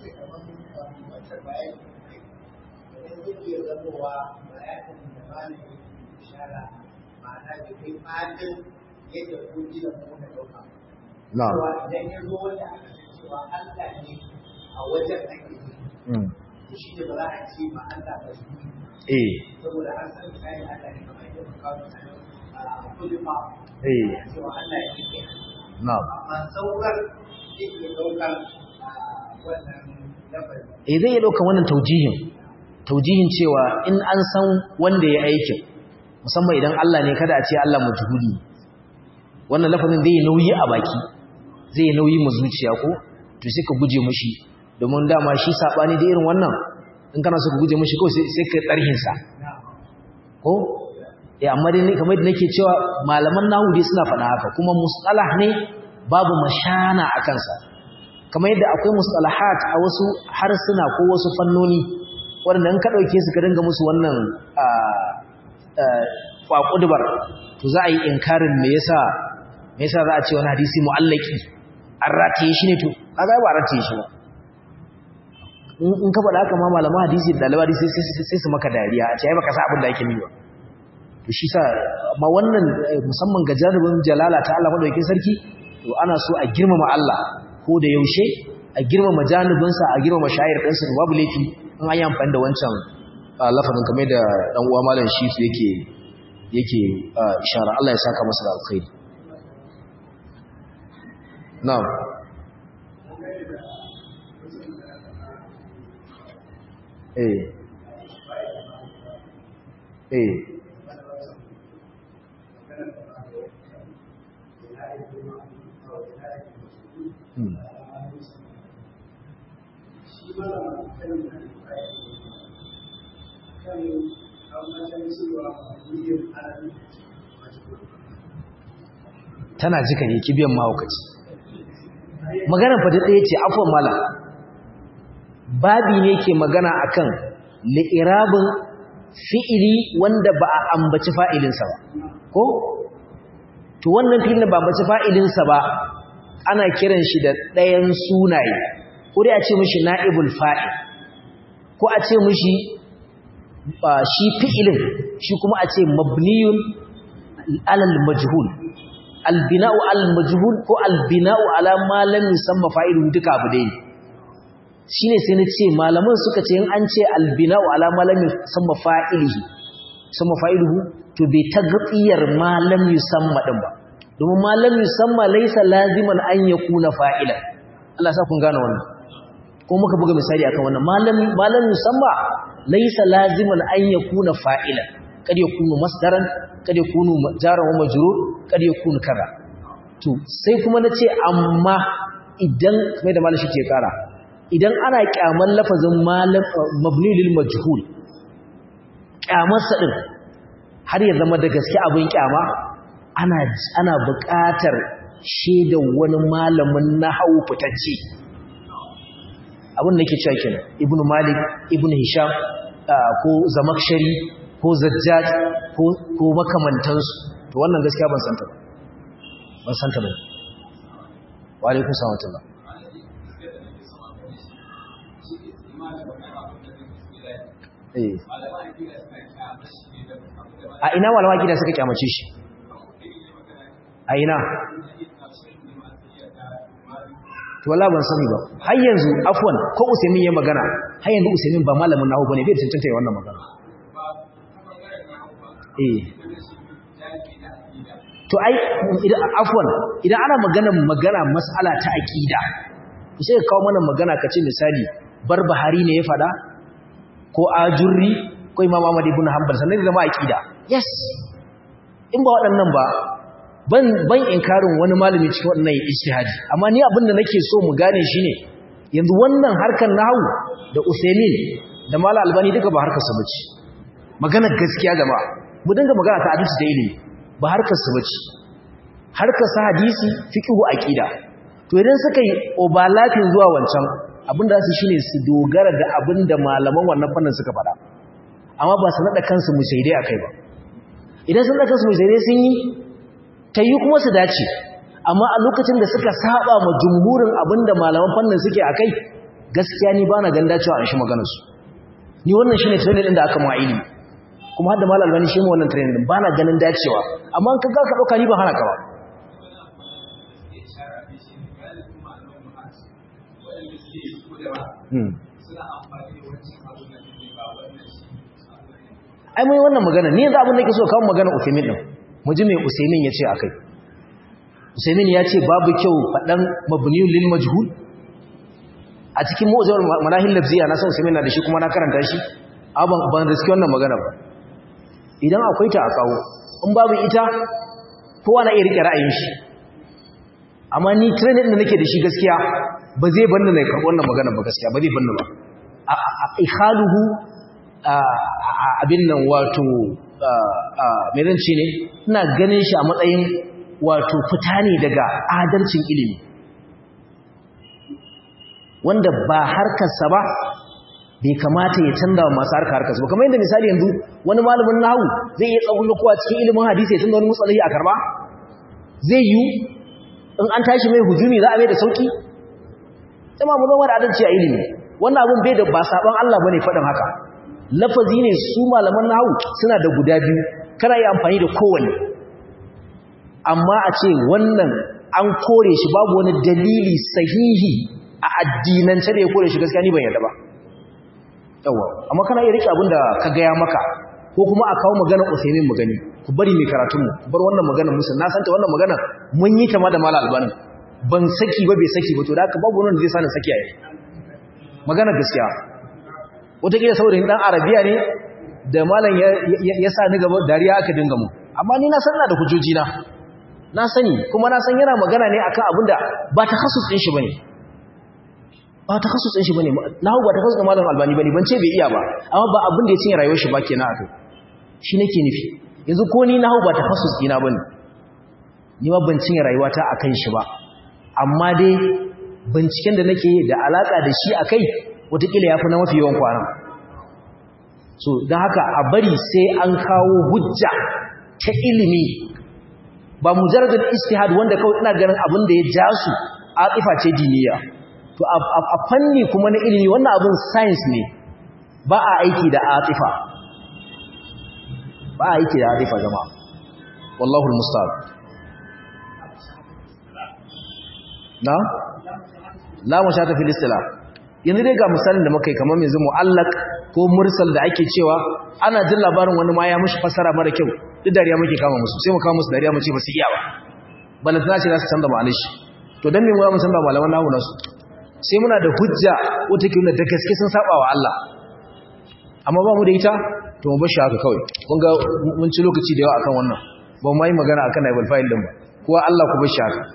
na'am idan ya zo wanda aka cewa Allah ne a wajen ake yi shi ne ba za a ce ma Allah ba shi eh saboda an san kai Allah ne kamar yadda muka kawo a kullu ma eh cewa Allah ya ke na'am amma saukar yake daukar wannan lafazi eh zai iya ɗaukan wannan taujihin taujihin cewa in an san wanda ya aikin musamman idan Allah ne kada a ce Allah majhuli wannan lafazin zai nauyi a baki zai nauyi mu zuciya ko to sai ka guje mushi domin dama shi sabani da irin wannan in kana so ka guje mushi kawai sai ka tsarhin sa ko eh amma dai kamar da nake cewa malaman nahwu dai suna faɗa haka kuma mustalah ne babu mashana a kansa kamar yadda akwai mustalahat a wasu harsuna ko wasu fannoni waɗanda in ka ɗauke su ka dinga musu wannan kwakudubar to za a yi inkarin me yasa me yasa za a ce wani hadisi mu'allaki an rataye shi ne to kaga ba rataye shi ba in ka faɗa haka ma malaman hadisi da ɗalibai hadisi sai su maka dariya a ce ai baka sa abin da ake nuna to shi sa amma wannan musamman ga jarubin jalala ta Allah madaukakin sarki to ana so a girmama Allah ko da yaushe a girmama janibinsa a girmama shayar ɗansa da babu laifi in an yi amfani da wancan lafazin kamar da ɗan uwa malam shifu yake yake ishara Allah ya saka masa da alkhairi na'am eh eh Hmm. tana jika ne kibiyan mahaukaci maganar fata ɗaya ce afon mala babi ne ke magana akan li'irabin fi'ili wanda ba a ambaci fa'ilinsa ba ko? to wannan fi'ilin ba ambaci fa'ilinsa ba ana kiran shi da ɗayan sunaye ko dai a ce mishi na'ibul fa'il ko a ce mishi shi fi'ilin shi kuma a ce mabniyun alal majhul albina'u alal majhul ko albina'u ala ma lam yusamma fa'iluhu duka abu dai shine sai na ce malaman suka ce in an ce albina'u ala ma lam yusamma fa'ilihi sama fa'iluhu to bai tagfiyar ma lam yusamma din ba domin ma lam yusamma laysa laziman an yakuna fa'ilan Allah sa kun gane wannan ko muka buga misali akan wannan malam malam yusamma laysa laziman an yakuna fa'ilan kad yakunu masdaran kad yakunu jaran wa majrur kad yakunu kaza to sai kuma nace amma idan kamar da malamin shi ke kara idan ana kyaman lafazin malam mabni lil majhul kyamarsa din har ya zama da gaske abin kyama ana ana buƙatar shaidar wani malamin nahwu fitacce abin da ke cewa kenan ibn malik ibn hisham ko zamakshari ko zajjaj ko makamantansu to wannan gaskiya ban santa ba ban santa ba wa alaikum salam a ina malama gida suka kyamace shi a ina to wala ban sani ba har yanzu afwan ko usaimin ya magana har yanzu usaimin ba malamin nahu bane bai cancanta ya wannan magana eh to ai idan afwan idan ana magana magana mas'ala ta aqida to sai ka kawo mana magana kace misali barbahari ne ya fada ko ajurri ko imam ahmad ibn hanbal sannan da ma aqida yes in ba waɗannan ba ban ban inkarin wani malami cikin wannan ijtihadi amma ni abin da nake so mu gane shine yanzu wannan harkar nahwu da Usaimin da Mala Albani duka ba harkar su bace magana gaskiya jama'a mu dinga magana ta hadisi da ilimi ba harkar su bace harkar sa hadisi fiqhu aqida to idan suka yi obalafin zuwa wancan abin da su shine su dogara da abin da malaman wannan fannin suka faɗa amma ba su nada kansu musaidai akai ba idan sun nada kansu musaidai sun yi ta yi kuma su dace amma a lokacin da suka saba ma jumhurin abinda malaman fannin suke a kai gaskiya ni ba na ganda cewa an shi maganarsu ni wannan shi ne training ɗin da aka ma'ili kuma har da malar gani shi wannan training ɗin ba na ganin dacewa amma an kaga ka ɗauka ni ba hana ka ba ai mai wannan magana ni yanzu abin da ke so kawo magana ufimin ɗin mu ji mai usaimin ya ce a kai usaimin ya ce babu kyau faɗan mabniyun lil majhul a cikin mu'jamul manahil lafziya na san usaimin na da shi kuma na karanta shi ban ban riski wannan magana ba idan akwai ta a kawo in babu ita kowa na iya rike ra'ayin shi amma ni training da nake da shi gaskiya ba zai banni na karɓi wannan magana ba gaskiya ba zai banni ba a ikhaluhu abin nan wato mai zan ce ne ina ganin shi a matsayin wato fita ne daga adalcin ilimi wanda ba harkarsa ba bai kamata ya canza wa masu harka harkarsa ba kamar yadda misali yanzu wani malamin nahu zai iya tsawon kowa cikin ilimin hadisi ya canza wani mutsalahi a karba zai yi in an tashi mai hujumi za a mai da sauki jama mu zama da adalci a ilimi wannan abun bai da ba saban Allah bane faɗin haka lafazi ne su malaman nahu suna da guda biyu kana yi amfani da kowanne amma a ce wannan an kore shi babu wani dalili sahihi a addinance da ya kore shi gaskiya ni ban yarda ba yawa amma kana iya rike abin da ka gaya maka ko kuma a kawo maganar Usaimin mu gani ku bari mai karatun mu ku bar wannan maganar musu na santa wannan maganar mun yi ta ma da mala albanin ban saki ba bai saki ba to da haka babu wanda zai sani saki a yi maganar gaskiya wataƙila saboda ni dan arabiya ne da malam ya sa ni gaba dariya aka dinga mu amma ni na san na da hujjoji na na sani kuma na san yana magana ne akan abin da ba ta khasus din shi bane ba ta khasus din shi bane nahu ba ta khasus da malam albani bane ban ce bai iya ba amma ba abin da ya cinye rayuwar shi ba kenan akai shi nake nufi yanzu ko ni nahu ba ta khasus dina bane ni ma ban cinye rayuwata akan shi ba amma dai binciken da nake da alaka da shi akai wataƙila ya fi na mafi yawan kwanan so don haka a bari sai an kawo hujja ta ilimi ba mujarradin istihad wanda kawai ina ganin abin da ya ja su aqifa ce diniya to a fanni kuma na ilimi wannan abin science ne ba a aiki da atifa ba a aiki da atifa jama'a wallahu almusta'an na la mushata fil istila yanzu dai ga misalin da muka yi kamar yanzu mu'allaq ko mursal da ake cewa ana jin labarin wani ma ya mushi fasara mara kyau duk dariya muke kama musu sai mu kama musu dariya mu ce ba su iya ba balantana ce za su canza ma'anar shi to dan me mu mu canza malaman nahu nasu sai muna da hujja wata ke da gaske sun saba wa Allah amma ba mu da ita to mu bashi haka kawai kun ga mun ci lokaci da yawa akan wannan ba mu yi magana akan naibal file din ba kuwa Allah ku bashi haka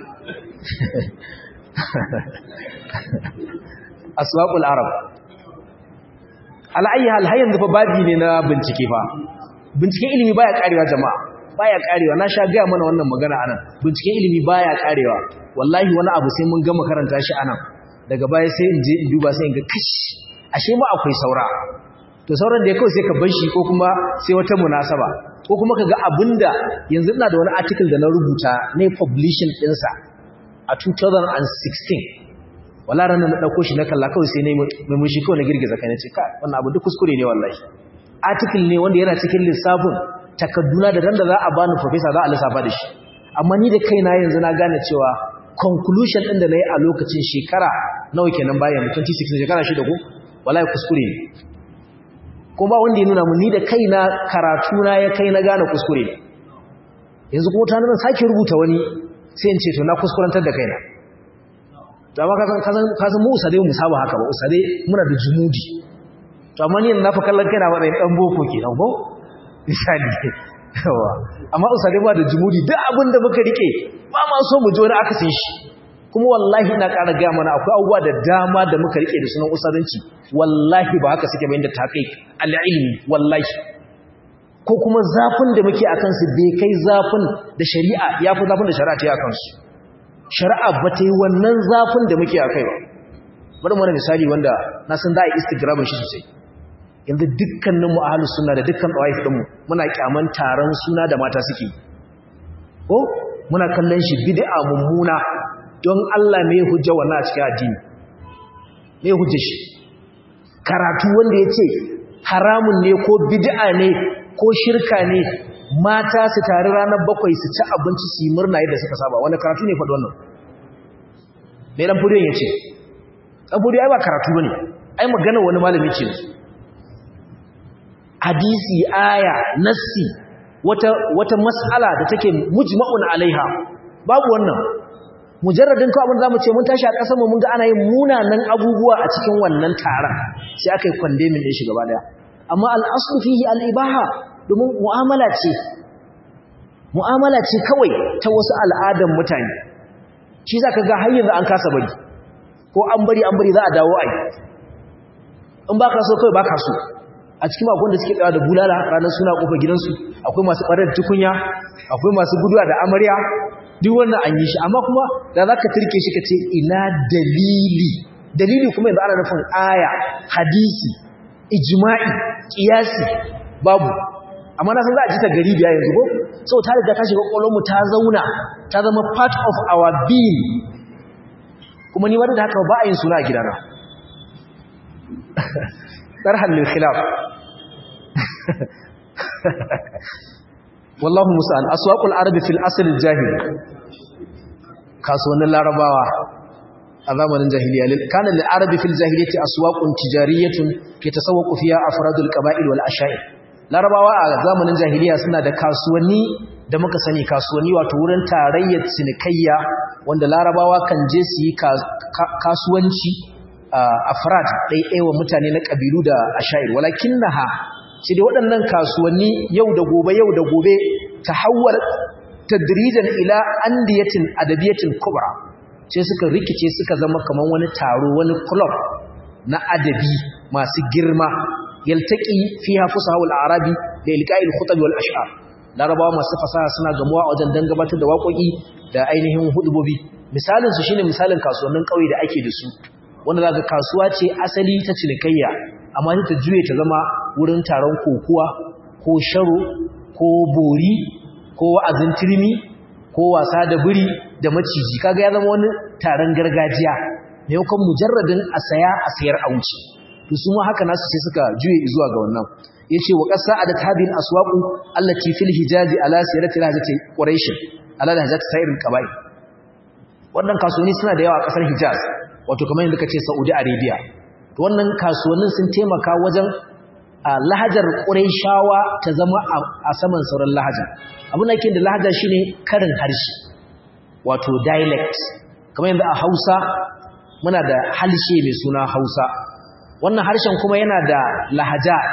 aswaqul arab al'ayyi hal har yanzu fa babi ne na bincike fa binciken ilimi baya karewa jama'a baya karewa na sha ga mana wannan magana anan binciken ilimi baya karewa wallahi wani abu sai mun gama karanta shi anan daga baya sai in je in duba sai in ga kash ashe ma akwai saura to sauran da ya kawai sai ka bar shi ko kuma sai wata munasaba ko kuma ka ga abinda yanzu ina da wani article da na rubuta na publishing ɗinsa a 2016 wala ranar na ɗauko shi na kalla kawai sai mai mun shi kawai na girgiza kai na ce kai wannan abu duk kuskure ne wallahi article ne wanda yana cikin lissafin takadduna da randa za a bani professor za a lissafa da shi amma ni da kaina yanzu na gane cewa conclusion ɗin da na yi a lokacin shekara nawa kenan bayan 2016 shekara shida ko wallahi kuskure ne ko ba wanda ya nuna mun ni da kaina karatu na ya kai na gane kuskure ne yanzu kuma ta nuna sake rubuta wani sai in ce to na kuskurantar da kaina to amma kasan mu usade mu saba haka ba usade muna da jumudi to amma ni na fa kallon kaina ba dan boko kenan ko misali yawa amma usade ba da jumudi duk abin da muka rike ba ma so mu ji wani akasin shi kuma wallahi ina ƙara ga mana akwai abubuwa da dama da muka rike da sunan usadanci wallahi ba haka suke bayin da taqiq al-ilmi wallahi ko kuma zafin da muke akan su bai kai zafin da shari'a yafi zafin da shari'a ta yi akan su shari'a ba ta yi wannan zafin da muke a kai ba bari mana misali wanda na san za a yi instagramin shi sosai yanzu dukkanin mu ahlus sunna da dukkan ɗawaif ɗinmu muna kyaman taron suna da mata suke ko muna kallon shi bid'a mummuna don Allah me hujja wannan a cikin addini me hujja shi karatu wanda ya ce haramun ne ko bid'a ne ko shirka ne mata su tare ranar bakwai su ci abinci su yi murna yadda suka saba wani karatu ne faɗi wannan mai ɗan furiyon ya ce ɗan furiyon ai ba karatu ba ne ai magana wani malami ce hadisi aya nassi wata, wata mas'ala da take mujma'un alaiha babu wannan mujarradin ko abin zamu ce mun tashi a ƙasar mu mun ga ana yin munanan abubuwa a cikin wannan taron sai aka yi kwandemin ɗin shi gaba daya amma al'aslu fihi al'ibaha domin mu'amala ce mu'amala ce kawai ta wasu al'adan mutane shi za ka ga har yanzu an kasa bari ko an bari an bari za a dawo ai in ba ka so kawai ba ka so a cikin makon da suke tsawa da bulala ranar suna kofar gidansu akwai masu ɓarar tukunya akwai masu guduwa da amarya duk wannan an yi shi amma kuma da za ka turke shi ka ce ina dalili dalili kuma yanzu ana nufin aya hadisi ijma'i kiyasi babu amma na san za a ji ta gari biya yanzu ko sau ta riga ta shiga mu ta zauna ta zama part of our being kuma ni wadda da haka ba a yin suna a gidana ɗarhan lil khilaf wallahu musa'an aswaqul arabi fil asl jahil kasuwannin larabawa a zamanin jahiliya kana lil arabi fil jahiliyyati aswaqun tijariyatun yatasawwaqu fiha afradul qaba'il wal asha'ir larabawa a zamanin jahiliya suna da kasuwanni da muka sani kasuwanni wato wurin tarayyar cinikayya wanda larabawa kan je su yi kasuwanci afrad ɗaiɗaiwa mutane na ƙabilu da asha'ir walakin naha shi da waɗannan kasuwanni yau da gobe yau da gobe ta hawar tadrijan ila andiyatin adabiyatin kubra sai suka rikice suka zama kamar wani taro wani club na adabi masu girma yaltaqi fiha fusaha wal arabi da ilqa'il khutab wal ash'ar larabawa masu fasaha suna gamuwa a wajen dan gabatar da waƙoƙi da ainihin hudubobi misalin su shine misalin kasuwannin ƙauye da ake da su wanda zaka kasuwa ce asali ta cinikayya amma ta juye ta zama wurin taron kokuwa ko sharo ko bori ko wa'azin turmi ko wasa da biri da maciji kaga ya zama wani taron gargajiya maimakon mujarradin a saya a sayar a wuce to su ma haka nasu sai suka juye zuwa ga wannan yace wa qasa adat hadin aswaqu allati fil hijaz ala sirati lahjati quraish ala lahjati sayr al qabail wannan kasuwanni suna da yawa a kasar hijaz wato kamar yadda kace saudi arabia to wannan kasuwannin sun taimaka wajen lahajar quraishawa ta zama a saman sauran lahaja abin da yake da lahaja shine karin harshe wato dialect kamar yadda a Hausa muna da halshe mai suna Hausa wannan harshen kuma yana da lahajat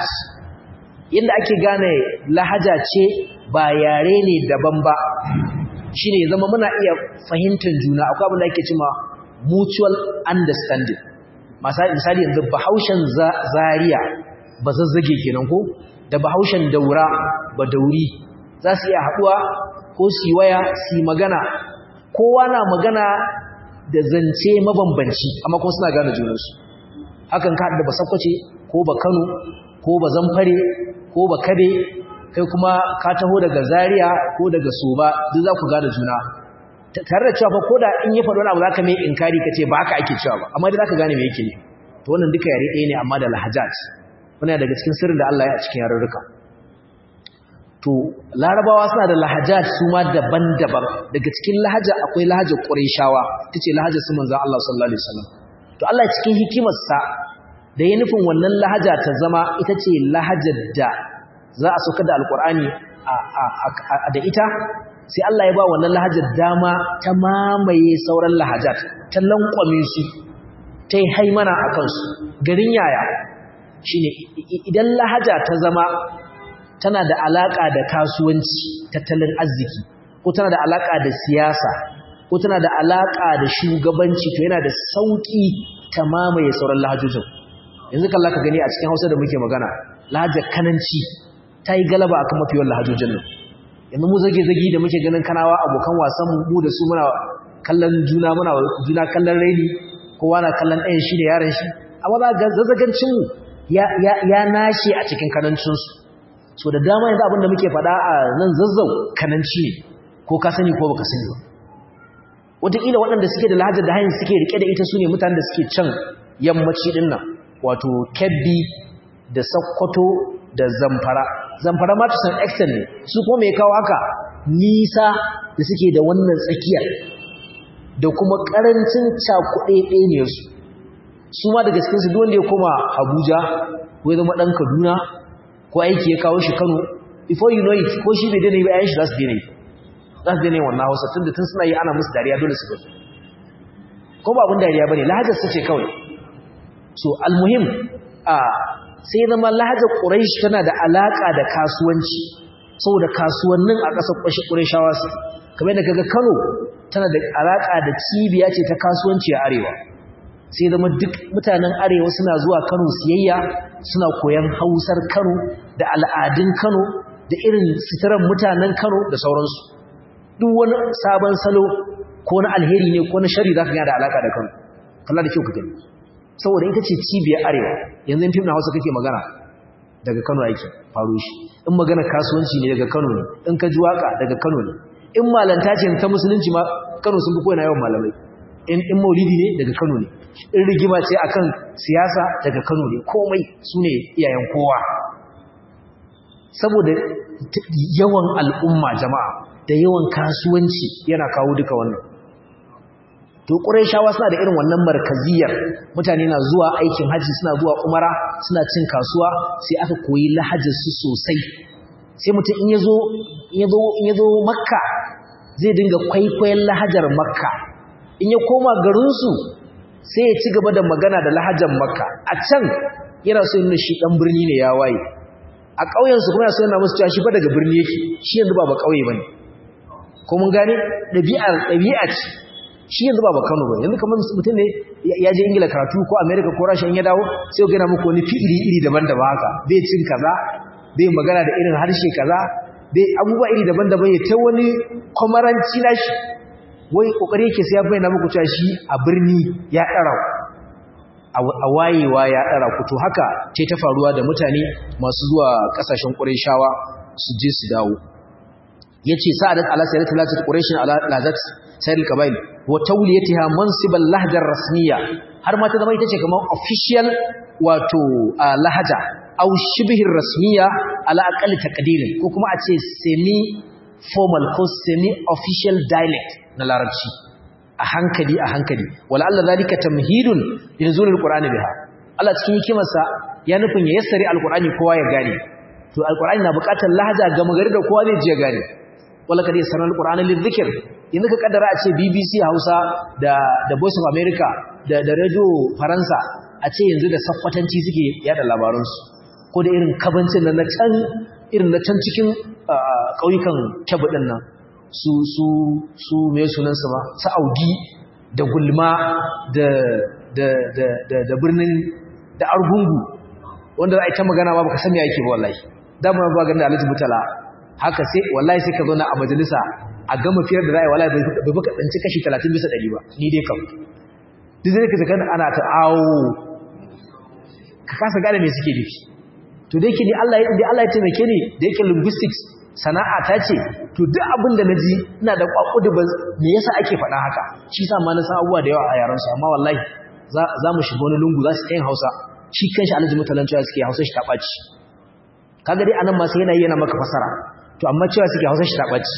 yadda ake gane lahaja ce ba yare ne daban ba shine zama muna iya fahimtar juna akwai abin da ake cewa mutual understanding misali yanzu bahaushen zaria ba zazzage kenan ko da bahaushen daura ba dauri za su iya haɗuwa ko su waya su magana kowa na magana da zance mabambanci amma kuma suna gane junansu hakan ka da basakwace ko ba kano ko ba zamfare ko ba kabe kai kuma ka taho daga zaria ko daga soba duk za ku gane juna tare da cewa fa ko da in ya faɗi wani abu za ka mai inkari ka ce ba haka ake cewa ba amma dai za ka gane me yake ne to wannan duka yare ɗaya ne amma da lahajat wani daga cikin sirrin da Allah ya a cikin yarurruka to larabawa suna da lahajat su ma daban-daban daga cikin lahaja akwai lahajar ƙurayshawa tace lahajar su manzon Allah sallallahu alaihi wasallam to Allah cikin hikimarsa da ya nufin wannan lahaja ta zama ita ce lahajar da za a sauka da alkur'ani da ita sai Allah ya ba wannan lahajar dama ta mamaye sauran lahajat ta lankwame su ta yi haimana a kansu garin yaya shine idan lahaja ta zama tana da alaka da kasuwanci tattalin arziki ko tana da alaka da siyasa ko tana da alaka da shugabanci to yana da sauki ta mamaye sauran lahajojin yanzu kalla ka gani a cikin Hausa da muke magana lahajar kananci ta yi galaba akan mafiyan lahajojin nan yanzu mu zage-zage da muke ganin kanawa abokan wasan mu da su muna kallon juna muna juna kallon raini kowa na kallon ɗayan shi da yaran shi amma za ga zazzagancin mu ya nashe a cikin kanancinsu so da dama yanzu abinda muke faɗa a nan zazzau kananci ne ko ka sani ko baka sani ba wataƙila waɗanda suke da lahajar da hanyar suke riƙe da ita su ne mutanen da suke can yammaci ɗin nan wato kebbi da sakkwato da zamfara zamfara ma to san extent ne su kuma mai kawo haka nisa da suke da wannan tsakiyar da kuma ƙarancin cakuɗe ɗaya su su ma daga cikinsu duk wanda ya koma abuja ko ya zama ɗan kaduna ko aiki ya kawo shi Kano before you know it ko shi bai dane ba ayan shi za su dane za su dane wannan Hausa tunda tun suna yi ana musu dariya dole su gaji ko ba abin dariya bane lahajar su ce kawai so almuhim a sai zama lahajar quraish tana da alaka da kasuwanci saboda kasuwannin a ƙasar qurayshawa su kamar da kaga Kano tana da alaka da cibiya ce ta kasuwanci a arewa sai zama duk mutanen arewa suna zuwa Kano siyayya suna koyan Hausar Kano da al'adun Kano da irin sitiran mutanen Kano da sauransu duk wani sabon salo ko na alheri ne ko na shari zaka ga da alaka da Kano kalla da kyau ka gani saboda ita ce cibiyar arewa yanzu fim na Hausa kake magana daga Kano yake faro shi in magana kasuwanci ne daga Kano ne in ka ji waka daga Kano ne in malanta ce ta musulunci ma Kano sun fi koyi na yawan malamai in in maulidi ne daga Kano ne in rigima ce akan siyasa daga Kano ne komai sune iyayen kowa saboda yawan al'umma jama'a da yawan kasuwanci yana kawo duka wannan to quraishawa suna da irin wannan markaziyar mutane na zuwa aikin haji suna zuwa umara suna cin kasuwa sai aka koyi lahajar su sosai sai mutum in yazo in yazo in yazo makka zai dinga kwaikwayon lahajar makka in ya koma garin su sai ya ci gaba da magana da lahajar makka a can yana so yin shi dan birni ne ya waye a ƙauyen su kuma yana so yana musu cewa shi fa daga birni yake shi yanzu ba ba ƙauye bane ko mun gane ɗabi'ar ɗabi'a ce shi yanzu ba ba Kano ba yanzu kamar mutum ne ya je Ingila karatu ko America ko Russia in ya dawo sai ga yana muku wani fi'ili iri daban-daban haka bai cin kaza bai magana da irin harshe kaza bai abubuwa iri daban-daban ya ta wani kwamaranci nashi wai kokari yake sai ya bayyana muku cewa shi a birni ya ɗara a wayewa ya ɗara ku to haka ce ta faruwa da mutane masu zuwa ƙasashen ƙurayshawa su je su dawo yace sa'adat ala sayyidati latat quraish ala lazat sayyidul qabail wa tawliyatiha mansibal lahja rasmiya har ma ta zama ita ce kamar official wato lahaja aw shibhir rasmiya ala aqalli taqdirin ko kuma a ce semi formal ko semi official dialect na larabci a hankali a hankali wala alla zalika tamhidun linzulul qur'ani biha Allah cikin hikimarsa ya nufin ya yassari alqur'ani kowa ya gane to alqur'ani na buƙatar lahaja ga magari da kowa zai je gane wala kadi sanar alqur'ani lidhikr yanzu ka kaddara a ce BBC Hausa da da Voice of America da da Radio Faransa a ce yanzu da sakwatanci suke yada labaran su ko da irin kabancin nan na can irin na can cikin kauyukan Kebbi din nan su su su me sunan su ba su Audi da Gulma da da da da, da birnin da Argungu wanda za a yi ta magana ba baka san me yake ba wallahi da mun ba ganin Alhaji Mutala haka sai wallahi sai ka zauna a majalisa a gama fiyar da ra'ayi wallahi bai baka tsanci kashi 30 bisa 100 ba ni dai kam duk zai ka zaka ana ta awo ka kasa gane me suke nufi to da yake ni Allah ya da Allah ya taimake ni da yake linguistics sana'a ta ce to duk abin da naji ina da kwakudu ba me yasa ake faɗa haka shi sa ma na san abubuwa da yawa a yaran su amma wallahi za mu shiga wani lungu za su ta yin Hausa shi kanshi Alhaji mutalanci suke Hausa shi ta ɓaci kaga dai anan ma sai yana yana maka fasara to amma cewa suke hausa shi taɓaci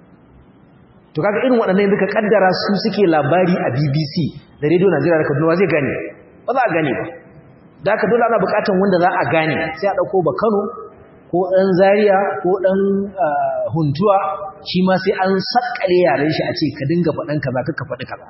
to kaga irin waɗannan yanzu ka kaddara su suke labari a BBC da Radio Najeriya da Kaduna zai gane ba za a gane ba da haka dole ana buƙatar wanda za a gane sai a ɗauko ba Kano ko ɗan Zaria ko ɗan Huntuwa shi ma sai an sakkale yaren shi a ce ka dinga faɗan kaza ka faɗi kaza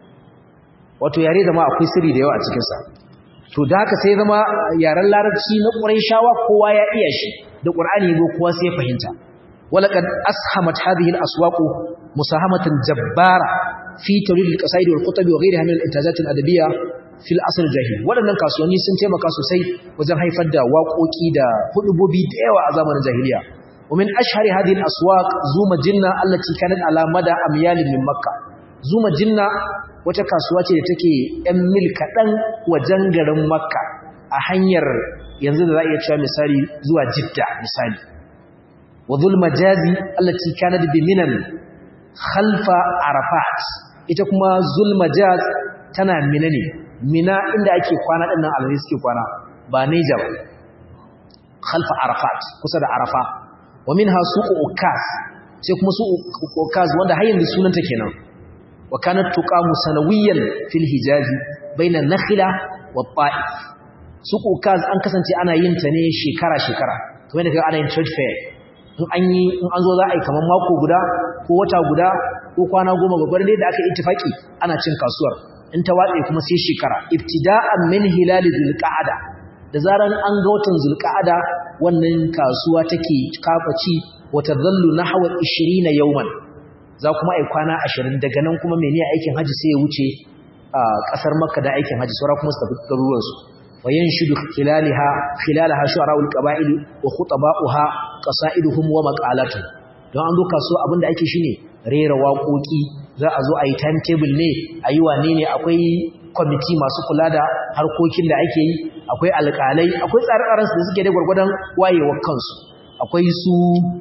wato yare zama akwai sirri da yawa a cikinsa to da haka sai zama yaren larabci na ƙurayshawa kowa ya iya shi da ƙur'ani go kowa sai ya fahimta walaqad ashamat hadhihi al-aswaq musahamatan jabbara fi tawlid al-qasaid wal khutb wa ghayriha min al-intajat al-adabiyya fi al-asr al-jahil wadannan kasuwanni sun taimaka sosai wajen haifar da waƙoƙi da hudubobi da yawa a zamanin jahiliya ومن أشهر هذه الأسواق زوم جنة التي كانت على مدى أميال من مكة زوم جنة wata kasuwa ce da take ‘yan mil kaɗan wajen garin makka a hanyar yanzu da za a iya cewa misali zuwa jidda misali wa zulma jazi allaci kanad bi minan khalfa arafat ita kuma zulma jaz tana mina ne mina inda ake kwana ɗin nan alhari suke kwana ba neja ba khalfa arafat kusa da arafa wa min ha suƙo ukas sai kuma suƙo ukas wanda har yanzu sunanta kenan وكانت تقام سنويا في الحجاز بين النخلة والطائف سوق كاز an kasance ana yin ta ne shekara shekara kamar da ana yin trade fair in an yi in an zo za a yi kamar mako guda ko wata guda ko kwana goma babbar ne da aka yi ittifaki ana cin kasuwar in ta watse kuma sai shekara ibtida'an min hilal zulqa'ada da zaran an ga watan zulqa'ada wannan kasuwa take kafaci wata zallu nahwa 20 yawman za kuma ai kwana 20 daga nan kuma mene aikin haji sai ya wuce a kasar makka da aikin haji saura kuma su tafi garuruwan su wa yanshudu khilalaha khilalaha shu'ara'ul qaba'il wa khutaba'uha qasaiduhum wa maqalatuhum don an zo kasuwa abinda ake shine rera waƙoƙi za a zo a yi timetable ne a yi wane ne akwai kwamiti masu kula da harkokin da ake yi akwai alƙalai akwai tsare-tsarensu da suke da gwargwadon wayewar kansu akwai su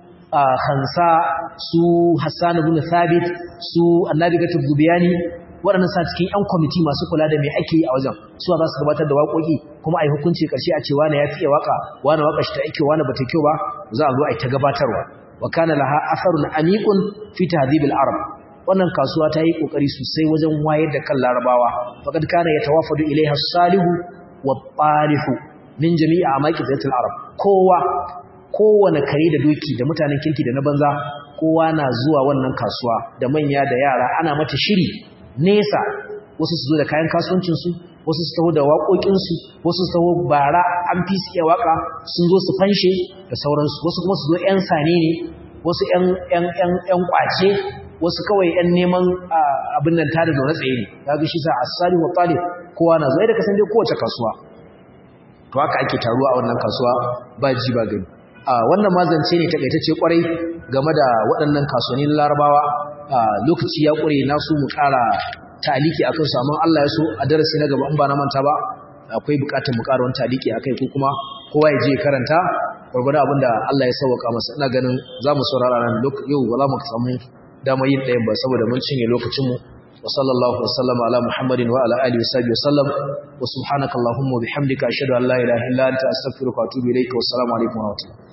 hansa su hassan ibn thabit su annabi gatub zubiyani waɗannan sa cikin yan kwamiti masu kula da me ake yi a wajen su za su gabatar da waƙoƙi kuma a yi hukunci ƙarshe a ce wane ya fiye waƙa wane waƙa shi ta ake wane ba ta kyau ba za a zo a yi ta gabatarwa wa kana laha atharun amiqun fi tahdhib al-arab wannan kasuwa ta yi kokari sosai wajen wayar da kan larabawa faqad kana yatawafadu ilaiha as-salihu wat-talihu min jami'i amaki zatul arab kowa kowane kare da doki da mutanen kirki da na banza kowa na zuwa wannan kasuwa da manya da yara ana mata shiri nesa wasu su zo da kayan kasuwancin su wasu su taho da waƙoƙinsu wasu su taho bara an fi su iya waƙa sun zo su fanshe da sauransu wasu kuma su zo 'yan sane ne wasu 'yan ƙwace wasu kawai 'yan neman abin nan tada zaune tsaye ne ya ga shi sa asali wa talib kowa na zo da kasan dai kowace kasuwa to haka ake taruwa a wannan kasuwa ba ji ba gani wannan mazance ne takaitacce kwarai game da waɗannan kasuwannin larabawa lokaci ya ƙure na su mu ƙara taliki akan su amma Allah ya so a darasi na gaba in ba na manta ba akwai bukatar mu ƙara wani taliki akai ko kuma kowa ya je karanta gurgurda abinda Allah ya sauka masa ina ganin zamu saurara nan yau ba za mu samu dama yin ɗayan ba saboda mun cinye lokacin mu wa sallallahu wa sallama ala muhammadin wa ala alihi wa sahbihi wa sallam wa subhanakallahumma wa bihamdika ashhadu an la ilaha illa anta astaghfiruka wa atubu ilayka wa assalamu alaikum wa rahmatullahi